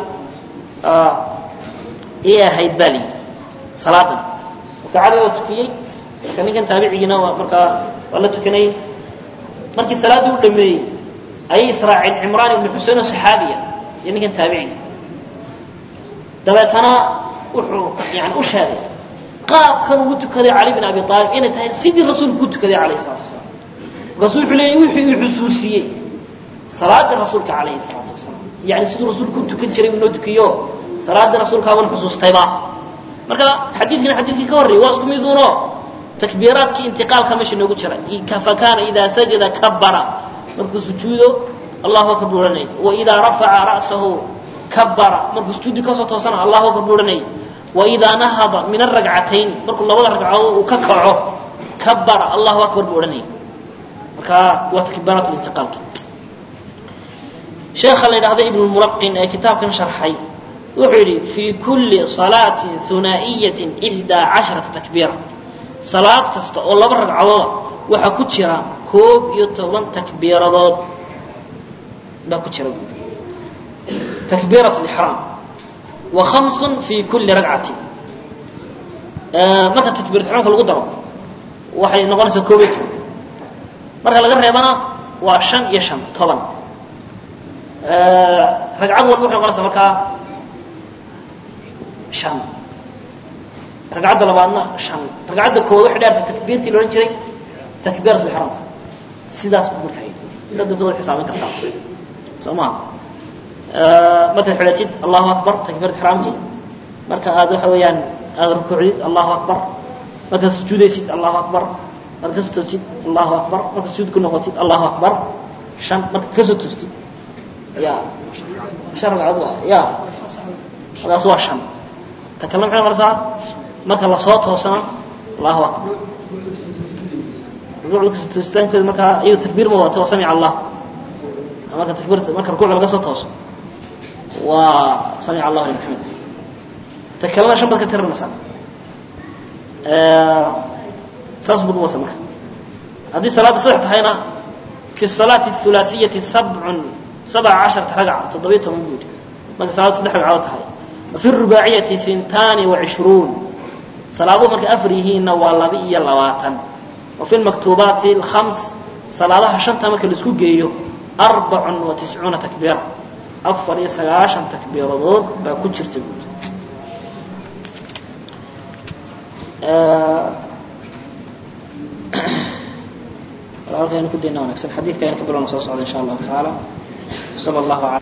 iyay ahayd baa layidhi salaadan marka cali waa tukiyey marka ninkan taabicigiina waa markaa waa la tukanayay markii salaaddii u dhameeyey ayay israaceen cimraan ibnu xusein oo saxaabiya iyo ninkan taabiciga dabeetana wuxuu yani u sheegay qaabkan ugu tukaday cali bin abi aalib inay tahay sidii rasuulku ku tukaday calayhi salatu wasalaam markaasuu wuxuu leeyay wuxuu ii xusuusiyey salaadii rasuulka calayhi salaatu wasalaam yani siduu rasuulku u tukan jiray inoo tukiyo salaaddii rasuulkaaban xusuustayba marka xadiidkina xadiidkii ka horreeyay waa isku miduuno takbiiraadkii intiqaalka meesha noogu jira fakaana idaa sajada kabara markuu sujuudo allahu akbar buu odhanayay waidaa rafaca ra'sahu kabara markuu sujuudi kasoo toosana allahu akbar buu odhanayay waidaa nahada min aragcatayn markuu labada ragcadood uu ka kaco kabara allahu akbar buu odhanaya marka waa takbiiraat lintiqaalki sheekha la yidhahdo ibn lmulaqin ee kitaabkan sharxay wuxuu yidhi fii kulli salaatin hunaa'iyatin ihdaa casharata takbiira salaad kasta oo laba ragcadooda waxaa ku jira koob iyo toban takbiiradood baa ku jira buuri takbiirat lixraam wa khamsun fii kulli ragcatin marka takbiirat ixraamka lagu daro waxay noqonaysaa koob iyo toban marka laga reebana waa shan iyo shan toban ragcad walba waxay noqonaysaa markaa shan ragcadda labaadna shan ragcadda koowaad waxay dhaartay takbiirtii la odhan jiray takbiirat lixraamka sidaas buu markaa yidhi dad dadooda xisaabin kartaa soo maha markaad xidhatid allahu akbar takbiirat ixraamkii marka aad waxa weeyaan aada rukuucdid allahu akbar markaad sujuudaysid allahu akbar markaad kasoo toostid allahu akbar markaad sujuud ku noqotid allahu akbar shan markaad kasoo toostid ya shan ragcadood waa ya markaas waa shan ta kalena maxay noqonaysaa marka lasoo toosana allahu akbar rukuucda kasoo toositaankooda markaa iyado takbiir ma wadato waa samica allah marka takbiirta marka rukuucda laga soo tooso waa samica allahu liman xamid ta kalena shan baad ka tirinaysaa saas bud wasa marka haddii salaadda saddex tahayna fi salaati الhulaثiyati sabcun sabca casharata ragca toddobiyo toban buu yidhi marka salaaddu saddex ragcadood tahay wafi الrubaaciyati hintaani وacishruun salaaduhu markay afar yihiinna waa laba iyo labaatan wafi اlmaktuubaati اlkhams salaadaha shanta marka laisku geeyo arbacun wa tiscuuna takbiira afar iyo sagaashan takbiiradood baa ku jirta buudi halkaynu ku dayna wanagsan xadiidka aynu ka bilowna soo socda insha allahu tacaala sala allahu ala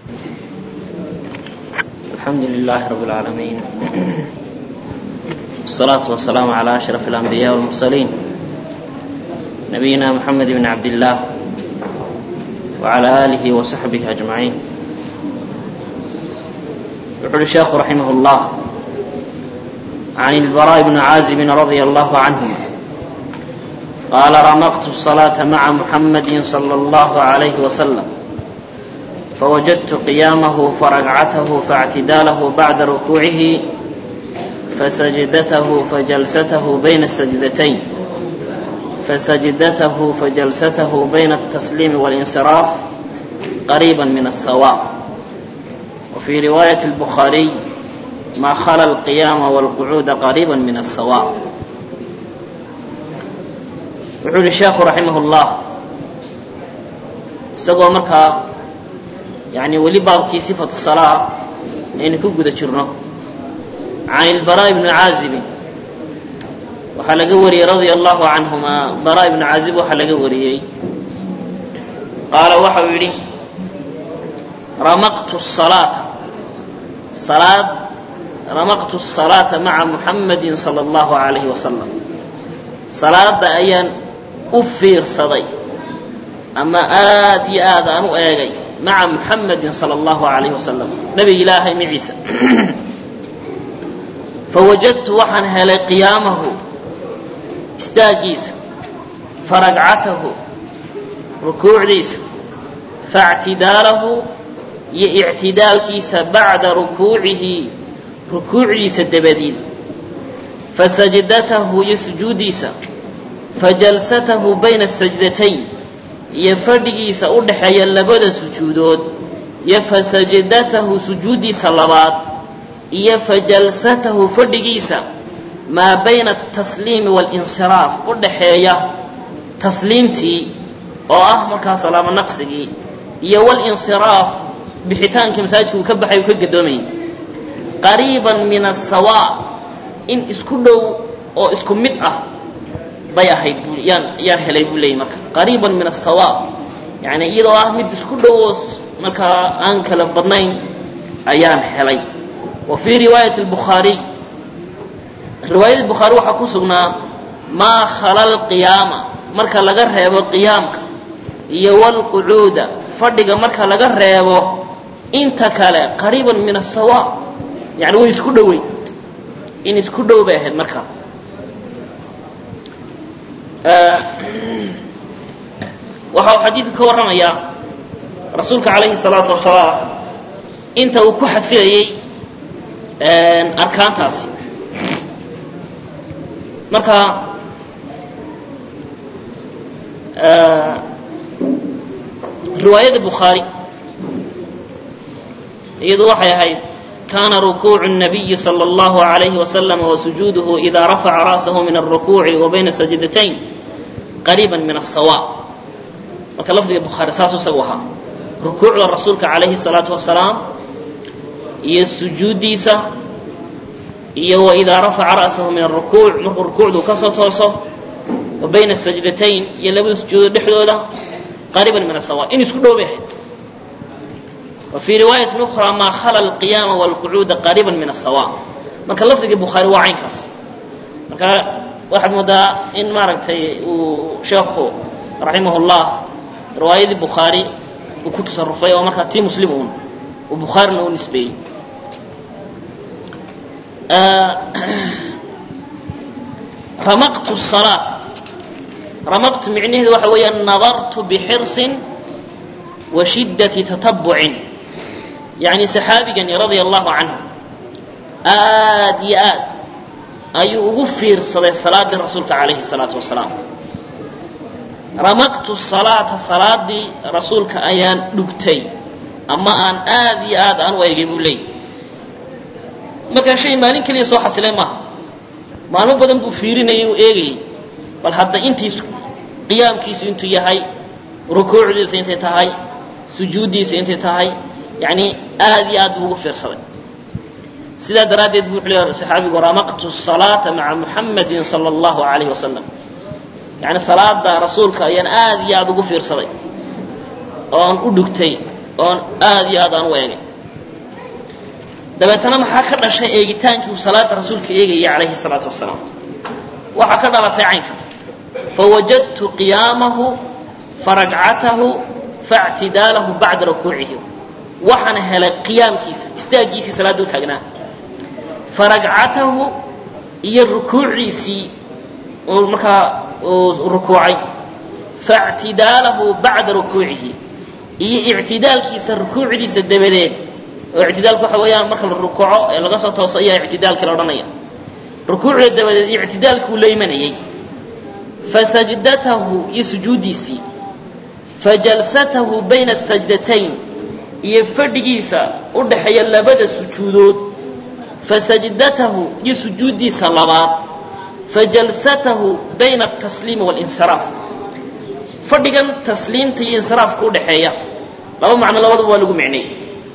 alxamdu lilahi rabi اlcaalamiin والصلاة والسلام على أشرف الأنبياء والمرسلين نبينا محمد بن عبد الله وعلى آله وصحبه أجمعين يقول الشيخ رحمه الله عن البراء بن عازب رضي الله عنهما قال رمقت الصلاة مع محمد صلى الله عليه وسلم فوجدت قيامه فركعته فاعتداله بعد ركوعه فسجدته فجلسته بين السجدتين فسجدته فجلسته بين التسليم والانصراف قريبا من السواء وفي رواية البخاري ما خلا القيام والقعود قريبا من السواء wuxuu yihi sheekhu raximah اllah isagoo markaa yani weli baabkii sifatu salaa aynu ku guda jirno can ilbaraa ibni caazibin waxaa laga wariyey radia allahu canhuma baraa ibnu caazib waxaa laga wariyey qaala waxau yidhi ramaqtu salaata salaad ramaqtu الsalaata maca muxamadi salى اllahu alayhi wasalam salaada ayaan u fiirsaday ama aad iyo aad aan u eegay maca muxamadi salى اllahu alayhi wasalam nebiga ilaahay maciisa fawajadtu waxaan helay qiyaamahu istaagiisa faragcatahu rukuucdiisa faاctidaalahu iyo ictidaalkiisa bacda rukuucihi rukuucdiisa dabadiid fasajdatahu iyo sujuudiisa fajalsatahu bayna asajdatayn iyo fadhigiisa u dhaxeeya labada sujuudood iyo fasajdatahu sujuuddiisa labaad iyo fajalsatahu fadhigiisa maa bayna atasliimi waalinsiraaf u dhaxeeya tasliimtii oo ah markaa salaamo naqsigii iyo walinsiraaf bixitaankii masaajidka uu ka baxay uu ka gadoomayay qariiban min asawa in isku dhow oo isku mid ah bay ahayd bu yaan yaan helay buu leeyay marka qariiban min asawa yani iyadoo ah mid isku dhow oo markaa aan kala badnayn ayaan helay wa fii riwaayati albukhaariy riwaayadii bukhaari waxaa ku sugnaa maa khala alqiyaama marka laga reebo qiyaamka iyo walqucuuda fadhiga marka laga reebo inta kale qariiban min asawa yani way isku dhoweyd in isku dhow bay ahayd markaa waxa uu xadiidku ka warramayaa rasuulka calayhi salaatu wasalaam inta uu ku xasilayey arkaantaasi marka riwaayada bukhaari iyadu waxay ahayd kana rukuucu الnabiyi salى اllahu عalayhi wasalam wasujuuduhu ida rafaca ra'sahu min alrukuuci wa bayna sajdatayn qariiba min aلsawa marka lafdiga bukhaari saasuu isagu ahaa rukuucda rasuulka calayhi الsalaatu wasalaam iyo sujuuddiisa iyo waidaa rafaca ra'sahu min arukuuc markuu rukuucdu kasoo tooso wa bayna sajdatayn iyo labada sujuudood dhexdooda qariiban min asawa in isku dhow bay ahayd wa fii riwaayatin ukhraa maa khala alqiyaama walqucuuda qariiban min asawa marka lafdigii bukhaari waa caynkaas marka waxaad moodaa in maaragtay uu sheekhu raximah llah riwaayadii bukhaari uu ku tasarufay oo markaa tii muslim uun uu bukhaarina u nisbeeyey ramaqtu salaata ramaqtu micnaheedu waxa weeyaan nadartu bixirsin wa shiddati tatabucin yacni saxaabigani radia allahu canhu aad iyo aad ayuu ugu fiirsaday salaaddii rasuulka calayhi salaatu wasalaam ramaqtu salaata salaadii rasuulka ayaan dhugtay ama aan aad iyo aad aan u eegay buu leeyay markaa shay maalin keliya soo xasilay maaha maalmo badan buu fiirinayay uu eegayay bal hadda intiis qiyaamkiisu intuu yahay rukuucdiisa intay tahay sujuuddiisa intay tahay yacni aad iyo aad buu ugu fiirsaday sidaa daraaddeed buu wuxuu leeyahay saxaabigu ramaqtu salaata maca muxamadin sala allahu calayhi wasalam yacni salaada rasuulka ayaan aad iyo aad ugu fiirsaday oon u dhugtay oon aad iyo aad aan u eegay dabeetana maxaa ka dhashay eegitaankii uu salaada rasuulka eegayay calayhi salaatu wasalaam waxaa ka dhalatay caynka fawajadtu qiyaamahu faragcatahu faاctidaalahu bacda rukuucihi waxaan helay qiyaamkiisa istaaggiisii salaadda u taagnaa faragcatahu iyo rukuuciisii uu markaa uu rukuucay faاctidaalahu bacda rukuucihi iyo ictidaalkiisa rukuucdiisa dabadeed oo ictidaalku waxa weeyaan marka la rukuuco ee laga soo tooso ayaa ictidaalkii la odhanaya rukuucda dabadeed ictidaalkuu la imanayay fasajdatahu iyo sujuuddiisii fajalsatahu bayna asajdatayn iyo fadhigiisa u dhaxeeya labada sujuudood fasajdatahu iyo sujuuddiisa labaad fajalsatahu bayna altasliimi waalinsiraaf fadhigan tasliimta iyo insiraafka u dhaxeeya laba macno labadaba waa lagu micnay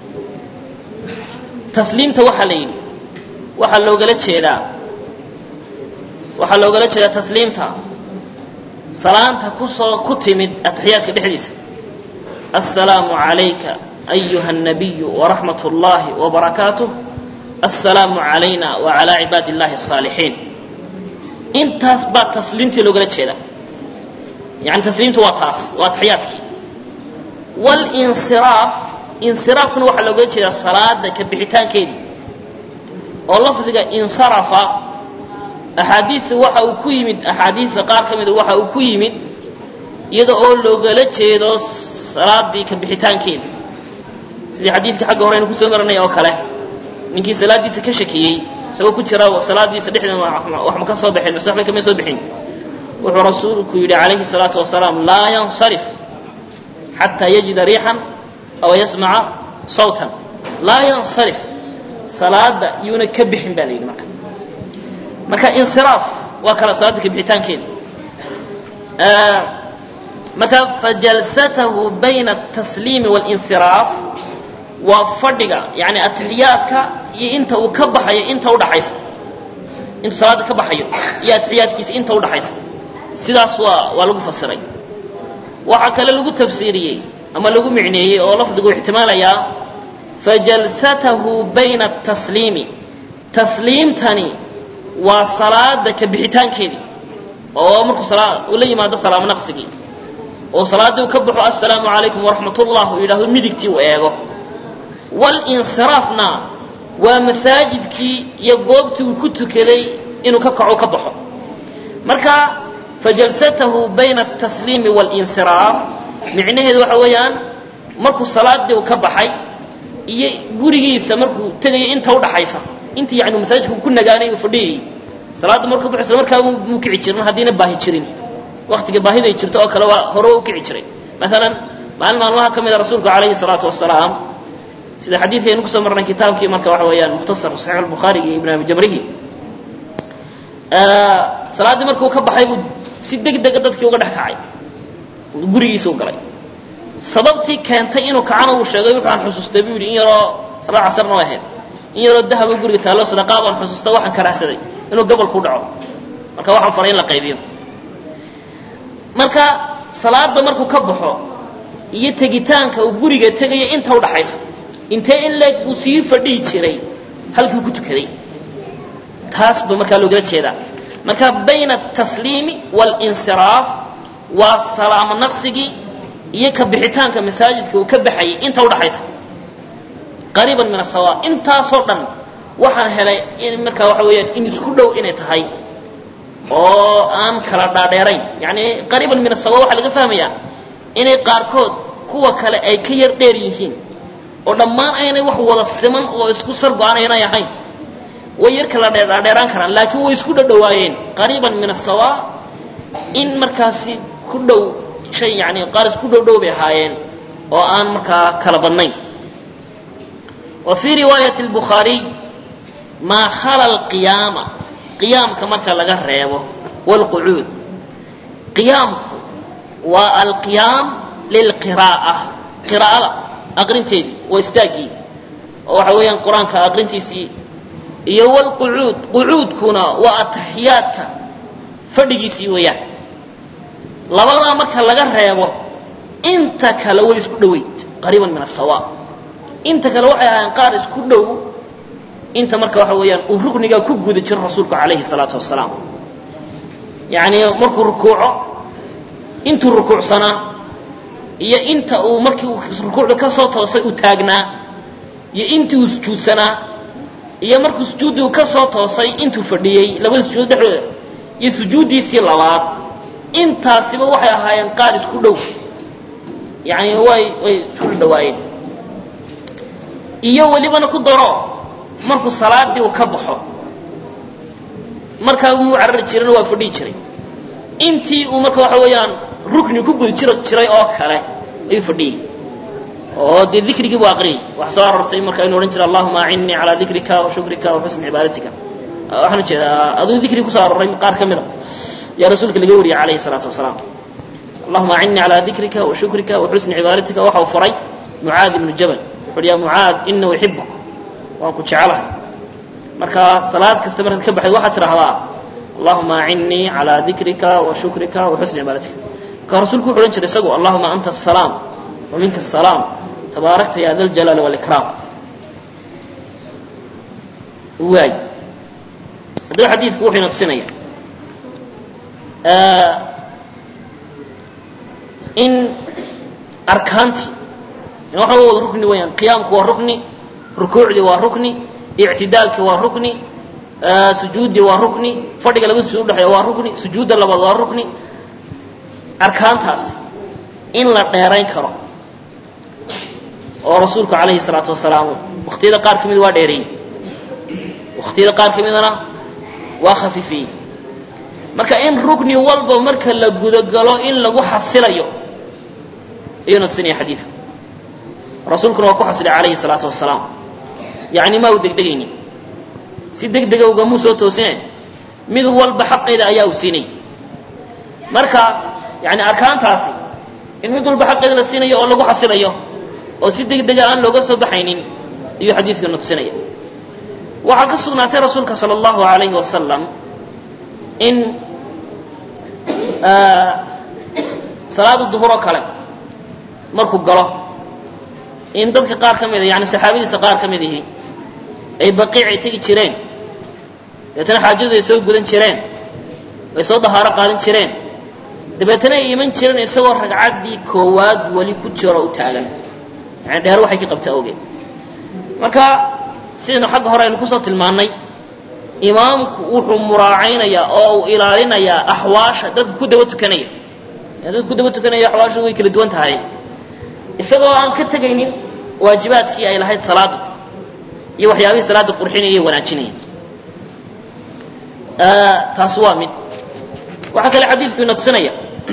tasliimta waxaa la yidhi waxaa loogala jeedaa waxaa loogala jeedaa tasliimta salaanta kusoo ku timid ataxiyaadka dhexdiisa assalaamu calayka ayuha الnabiyu waraxmat اllahi wbarakaatuh assalaamu calayna wacalaa cibaadi اllahi الصaalixiin intaas baa tasliimtii loogala jeedaa yani tasliimtu waa taas waa ataxiyaadkii wاlinsiraaf insiraafkuna waxaa loogala jeedaa salaada ka bixitaankeedii oo lafdiga insarafa axaadiista waxa uu ku yimid axaadiista qaar ka mida waxa uu ku yimid iyada oo loogala jeedo salaadii ka bixitaankeeda sidii xadiidkii xagga hore aynu kusoo maranay oo kale ninkii salaaddiisa ka shakiyey isagoo ku jira salaadiisa dhexdeeda wax ma ka soo baxeen mase waxbay kama soo bixin wuxuu rasuulku yidhi calayhi salaatu wasalaam laa yansarif xataa yajida riixan aw yasmaca sawtan laa yansarif salaada yuuna ka bixin baa la yidhi marka marka insiraaf waa kala salaada ka bixitaankeeda marka fajalsatahu bayna atasliimi walinsiraaf waa fadhiga yani atixiyaadka iyo inta uu ka baxayo inta udhaxaysa intuu salaada ka baxayo iyo atixiyaadkiisa inta udhaxaysa sidaas waa waa lagu fasiray waxaa kale lagu tafsiiriyey ama lagu micneeyey oo lafdigu ixtimaalayaa fajalsatahu bayna atasliimi tasliimtani waa salaada ka bixitaankeedii oo markuu uu la yimaado salaamo naqsigii oo salaaddii uu ka baxo assalaamu calaykum waraxmat ullah uu yidhaahdo midigtii uu eego walinsiraafna waa masaajidkii iyo goobtii uu ku tukaday inuu ka kaco ka baxo marka fajalsatahu bayna atasliimi walinsiraaf micnaheedu waxa weeyaan markuu salaadii u ka baxay iyo gurigiisa markuu tegaya inta udhaxaysa inta yani masaajidka ku nagaanay uu fadhiyayay salaadda markuu baxo isla markaa muu kici jirin haddiina baahi jirin waktiga baahiday jirto oo kale waa hore u kici jiray maalan maalin maalmaha ka mida rasuulku calayhi salaatu wasalaam sida xadiidkaynu kusoo marnay kitaabkii marka waxa weeyaan mukhtasar saxiix albukhaari iyo ibn abi jamrihi salaaddii markuu ka baxay buu si deg dega dadkii uga dhex kacay gurigiisa u galay sababtii keentay inuu kacana uu sheegay wuxaan xusuustay buu yidhi in yaroo salaad casarna way ahayd in yaroo dahaba guriga taallo sadaqaa baan xusuustay waxaan karaahsaday inuu gobolku dhaco marka waxaan faray in la qaybiyo marka salaada markuu ka baxo iyo tegitaanka uu guriga tegaya inta udhaxaysa intee in leeg uu sii fadhihi jiray halkii ku tukaday taas ba markaa loogala jeedaa marka bayna atasliimi walinsiraaf waa salaamo naqsigii iyo ka bixitaanka masaajidka uu ka baxayay inta udhaxaysa qariiban min asawa intaasoo dhan waxaan helay in markaa waxa weeyaan in isku dhow inay tahay oo aan kala dhaadheerayn yani qariiban min asawa waxaa laga fahmayaa inay qaarkood kuwa kale ay ka yar dheer yihiin oo dhammaan aynay wax wada siman oo isku sar go-aan aynay ahayn way yar kala dhaadheeraan karaan laakiin way isku dhadhawaayeen qariiban min asawa in markaasi ku dhow shay yani qaar isku dhow dhow bay ahaayeen oo aan markaa kala badnayn wa fii riwaayati albukhaariy maa khala alqiyaama qiyaamka marka laga reebo waalqucuud qiyaamku waa alqiyaam lilqiraa'a qiraa'ada aqrinteedii waa istaaggii oo waxa weeyaan qur-aanka aqrintiisii iyo wlqucuud qucuudkuna waa ataxiyaadka fadhigiisii weeyaan labadaa marka laga reebo inta kale way isku dhoweyd qariiban min asawa inta kale waxay ahaayeen qaar isku dhow inta marka waxa weeyaan uu ruknigaa ku guda jiro rasuulku calayhi salaatu wasalaam yacni markuu rukuuco intuu rukuucsanaa iyo inta uu markii rukuucda ka soo toosay uu taagnaa iyo intii uu sujuudsanaa iyo markuu sujuuddii ka soo toosay intuu fadhiyey labada sujuud dhexdooda iyo sujuuddiisii labaad intaasiba waxay ahaayeen qaar isku dhow yani way way isku dhawaayeen iyo welibana ku daro markuu salaadii uu ka baxo markaa muu carari jirana waa fadhihi jiray intii uu marka waxa weeyaan rukni ku guda jir jiray oo kale ayuu fadhiyey oo dee dikrigii buu aqriyay waxaa soo aroortay marka inu odhan jira allahuma acinnii calaa dikrika wa shukrika wa xusni cibaadatika waxaan ujeedaa aduu dikri kusoo arooray qaar ka mid a yaa rasuulka laga wariyay calayhi salaatu wasalaam allahuma acinnii calaa dikrika wa shukrika wa xusni cibaadatika waxa uu faray mucaad ibnu jabal wuxu uhi ya mucaad ina uxibuk waan ku jecelahay marka salaad kasta markaad ka baxayd waxaad tidhaahdaa allahuma acinnii calaa dikrika wa shukrika wa xusni cibaadatika marka rasuulku wuxu odhan jiray isagu allahuma anta asalaam wa minka asalaam tabaarakta ya da ljalaali walikraam waay haddaba xadiidku wuxuu ina tusinaya in arkaantii waxa wada rukni weyaan qiyaamku waa rukni rukuucdii waa rukni ictidaalkii waa rukni sujuuddii waa rukni fadhiga laba sujuud udhexeeya waa rukni sujuudda labaad waa rukni arkaantaas in la dheerayn karo oo rasuulku calayhi salaatu wasalaam waqtiyada qaar ka mid waa dheereeyey waqtiyada qaar ka midana waa khafifiyey marka in rukni walba marka la gudagalo in lagu xasilayo ayuuna tusinaya xadiidka rasuulkuna waa ku xasilay calayhi salaatu wasalaam yacni ma u degdegaynin si deg dega ugamuu soo toosine mid walba xaqeeda ayaa uu siinay marka yani arkaantaasi in mid walba xaqeeda la siinayo oo lagu xasilayo oo si deg dega aan looga soo baxaynin ayuu xadiidkana tusinaya waxaa ka sugnaatay rasuulka sala allahu alayhi wasalam in salaada duhur oo kale markuu galo in dadka qaar ka mida yani saxaabadiisa qaar ka mid ihi ay baqiicay tegi jireen dabeetana xaajadu ay soo gudan jireen ay soo dahaaro qaadan jireen dabeetana ay iman jireen isagoo ragcaddii koowaad weli ku jiro u taagan yani dheer waxay ka qabta awgeed marka sidaynu xagga hore aynu kusoo tilmaannay imaamku wuxuu muraacaynayaa oo uu ilaalinayaa axwaasha dadka ku daba tukanaya dadka ku daba tukanaya axwaashu way kala duwan tahay isagoo aan ka tegaynin waajibaadkii ay lahayd salaadu iyo waxyaabihii salaada qurxinaya iyo wanaajinaya taasi waa mid waxaa kale xadiidku ina tusinaya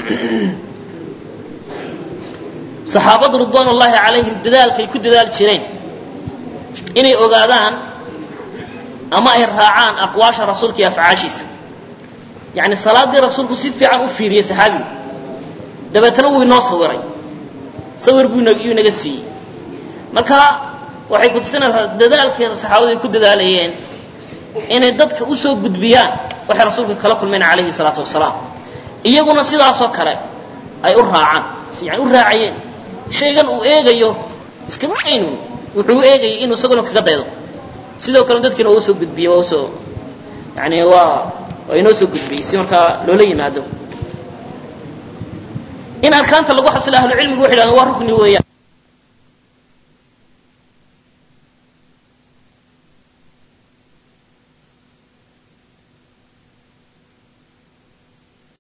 saxaabadu ridwaan ullaahi calayhim dadaalkay ku dadaali jireen inay ogaadaan ama ay raacaan aqwaasha rasuulka iyo afcaashiisa yacni salaaddii rasuulku si fiican u fiiriyey saxaabigu dabeetana wuu inoo sawiray sawir buu iyuu inaga siiyey marka waxay ku tusinaysaa dadaalkii saxaabadu ay ku dadaalayeen inay dadka usoo gudbiyaan waxay rasuulka kala kulmeen calayhi salaatu wasalaam iyaguna sidaasoo kale ay u raacaan yani u raacayeen shaygan uu eegayo iskama aynun wuxuu u eegayay inuu isaguna kaga daydo sidoo kale dadkiina waa usoo gudbiyey waa usoo yani waa waa inoo soo gudbiyey si markaa loola yimaado in arkaanta lagu xasilo ahlucilmigu waxay dhahdeen waa rukni weeyaan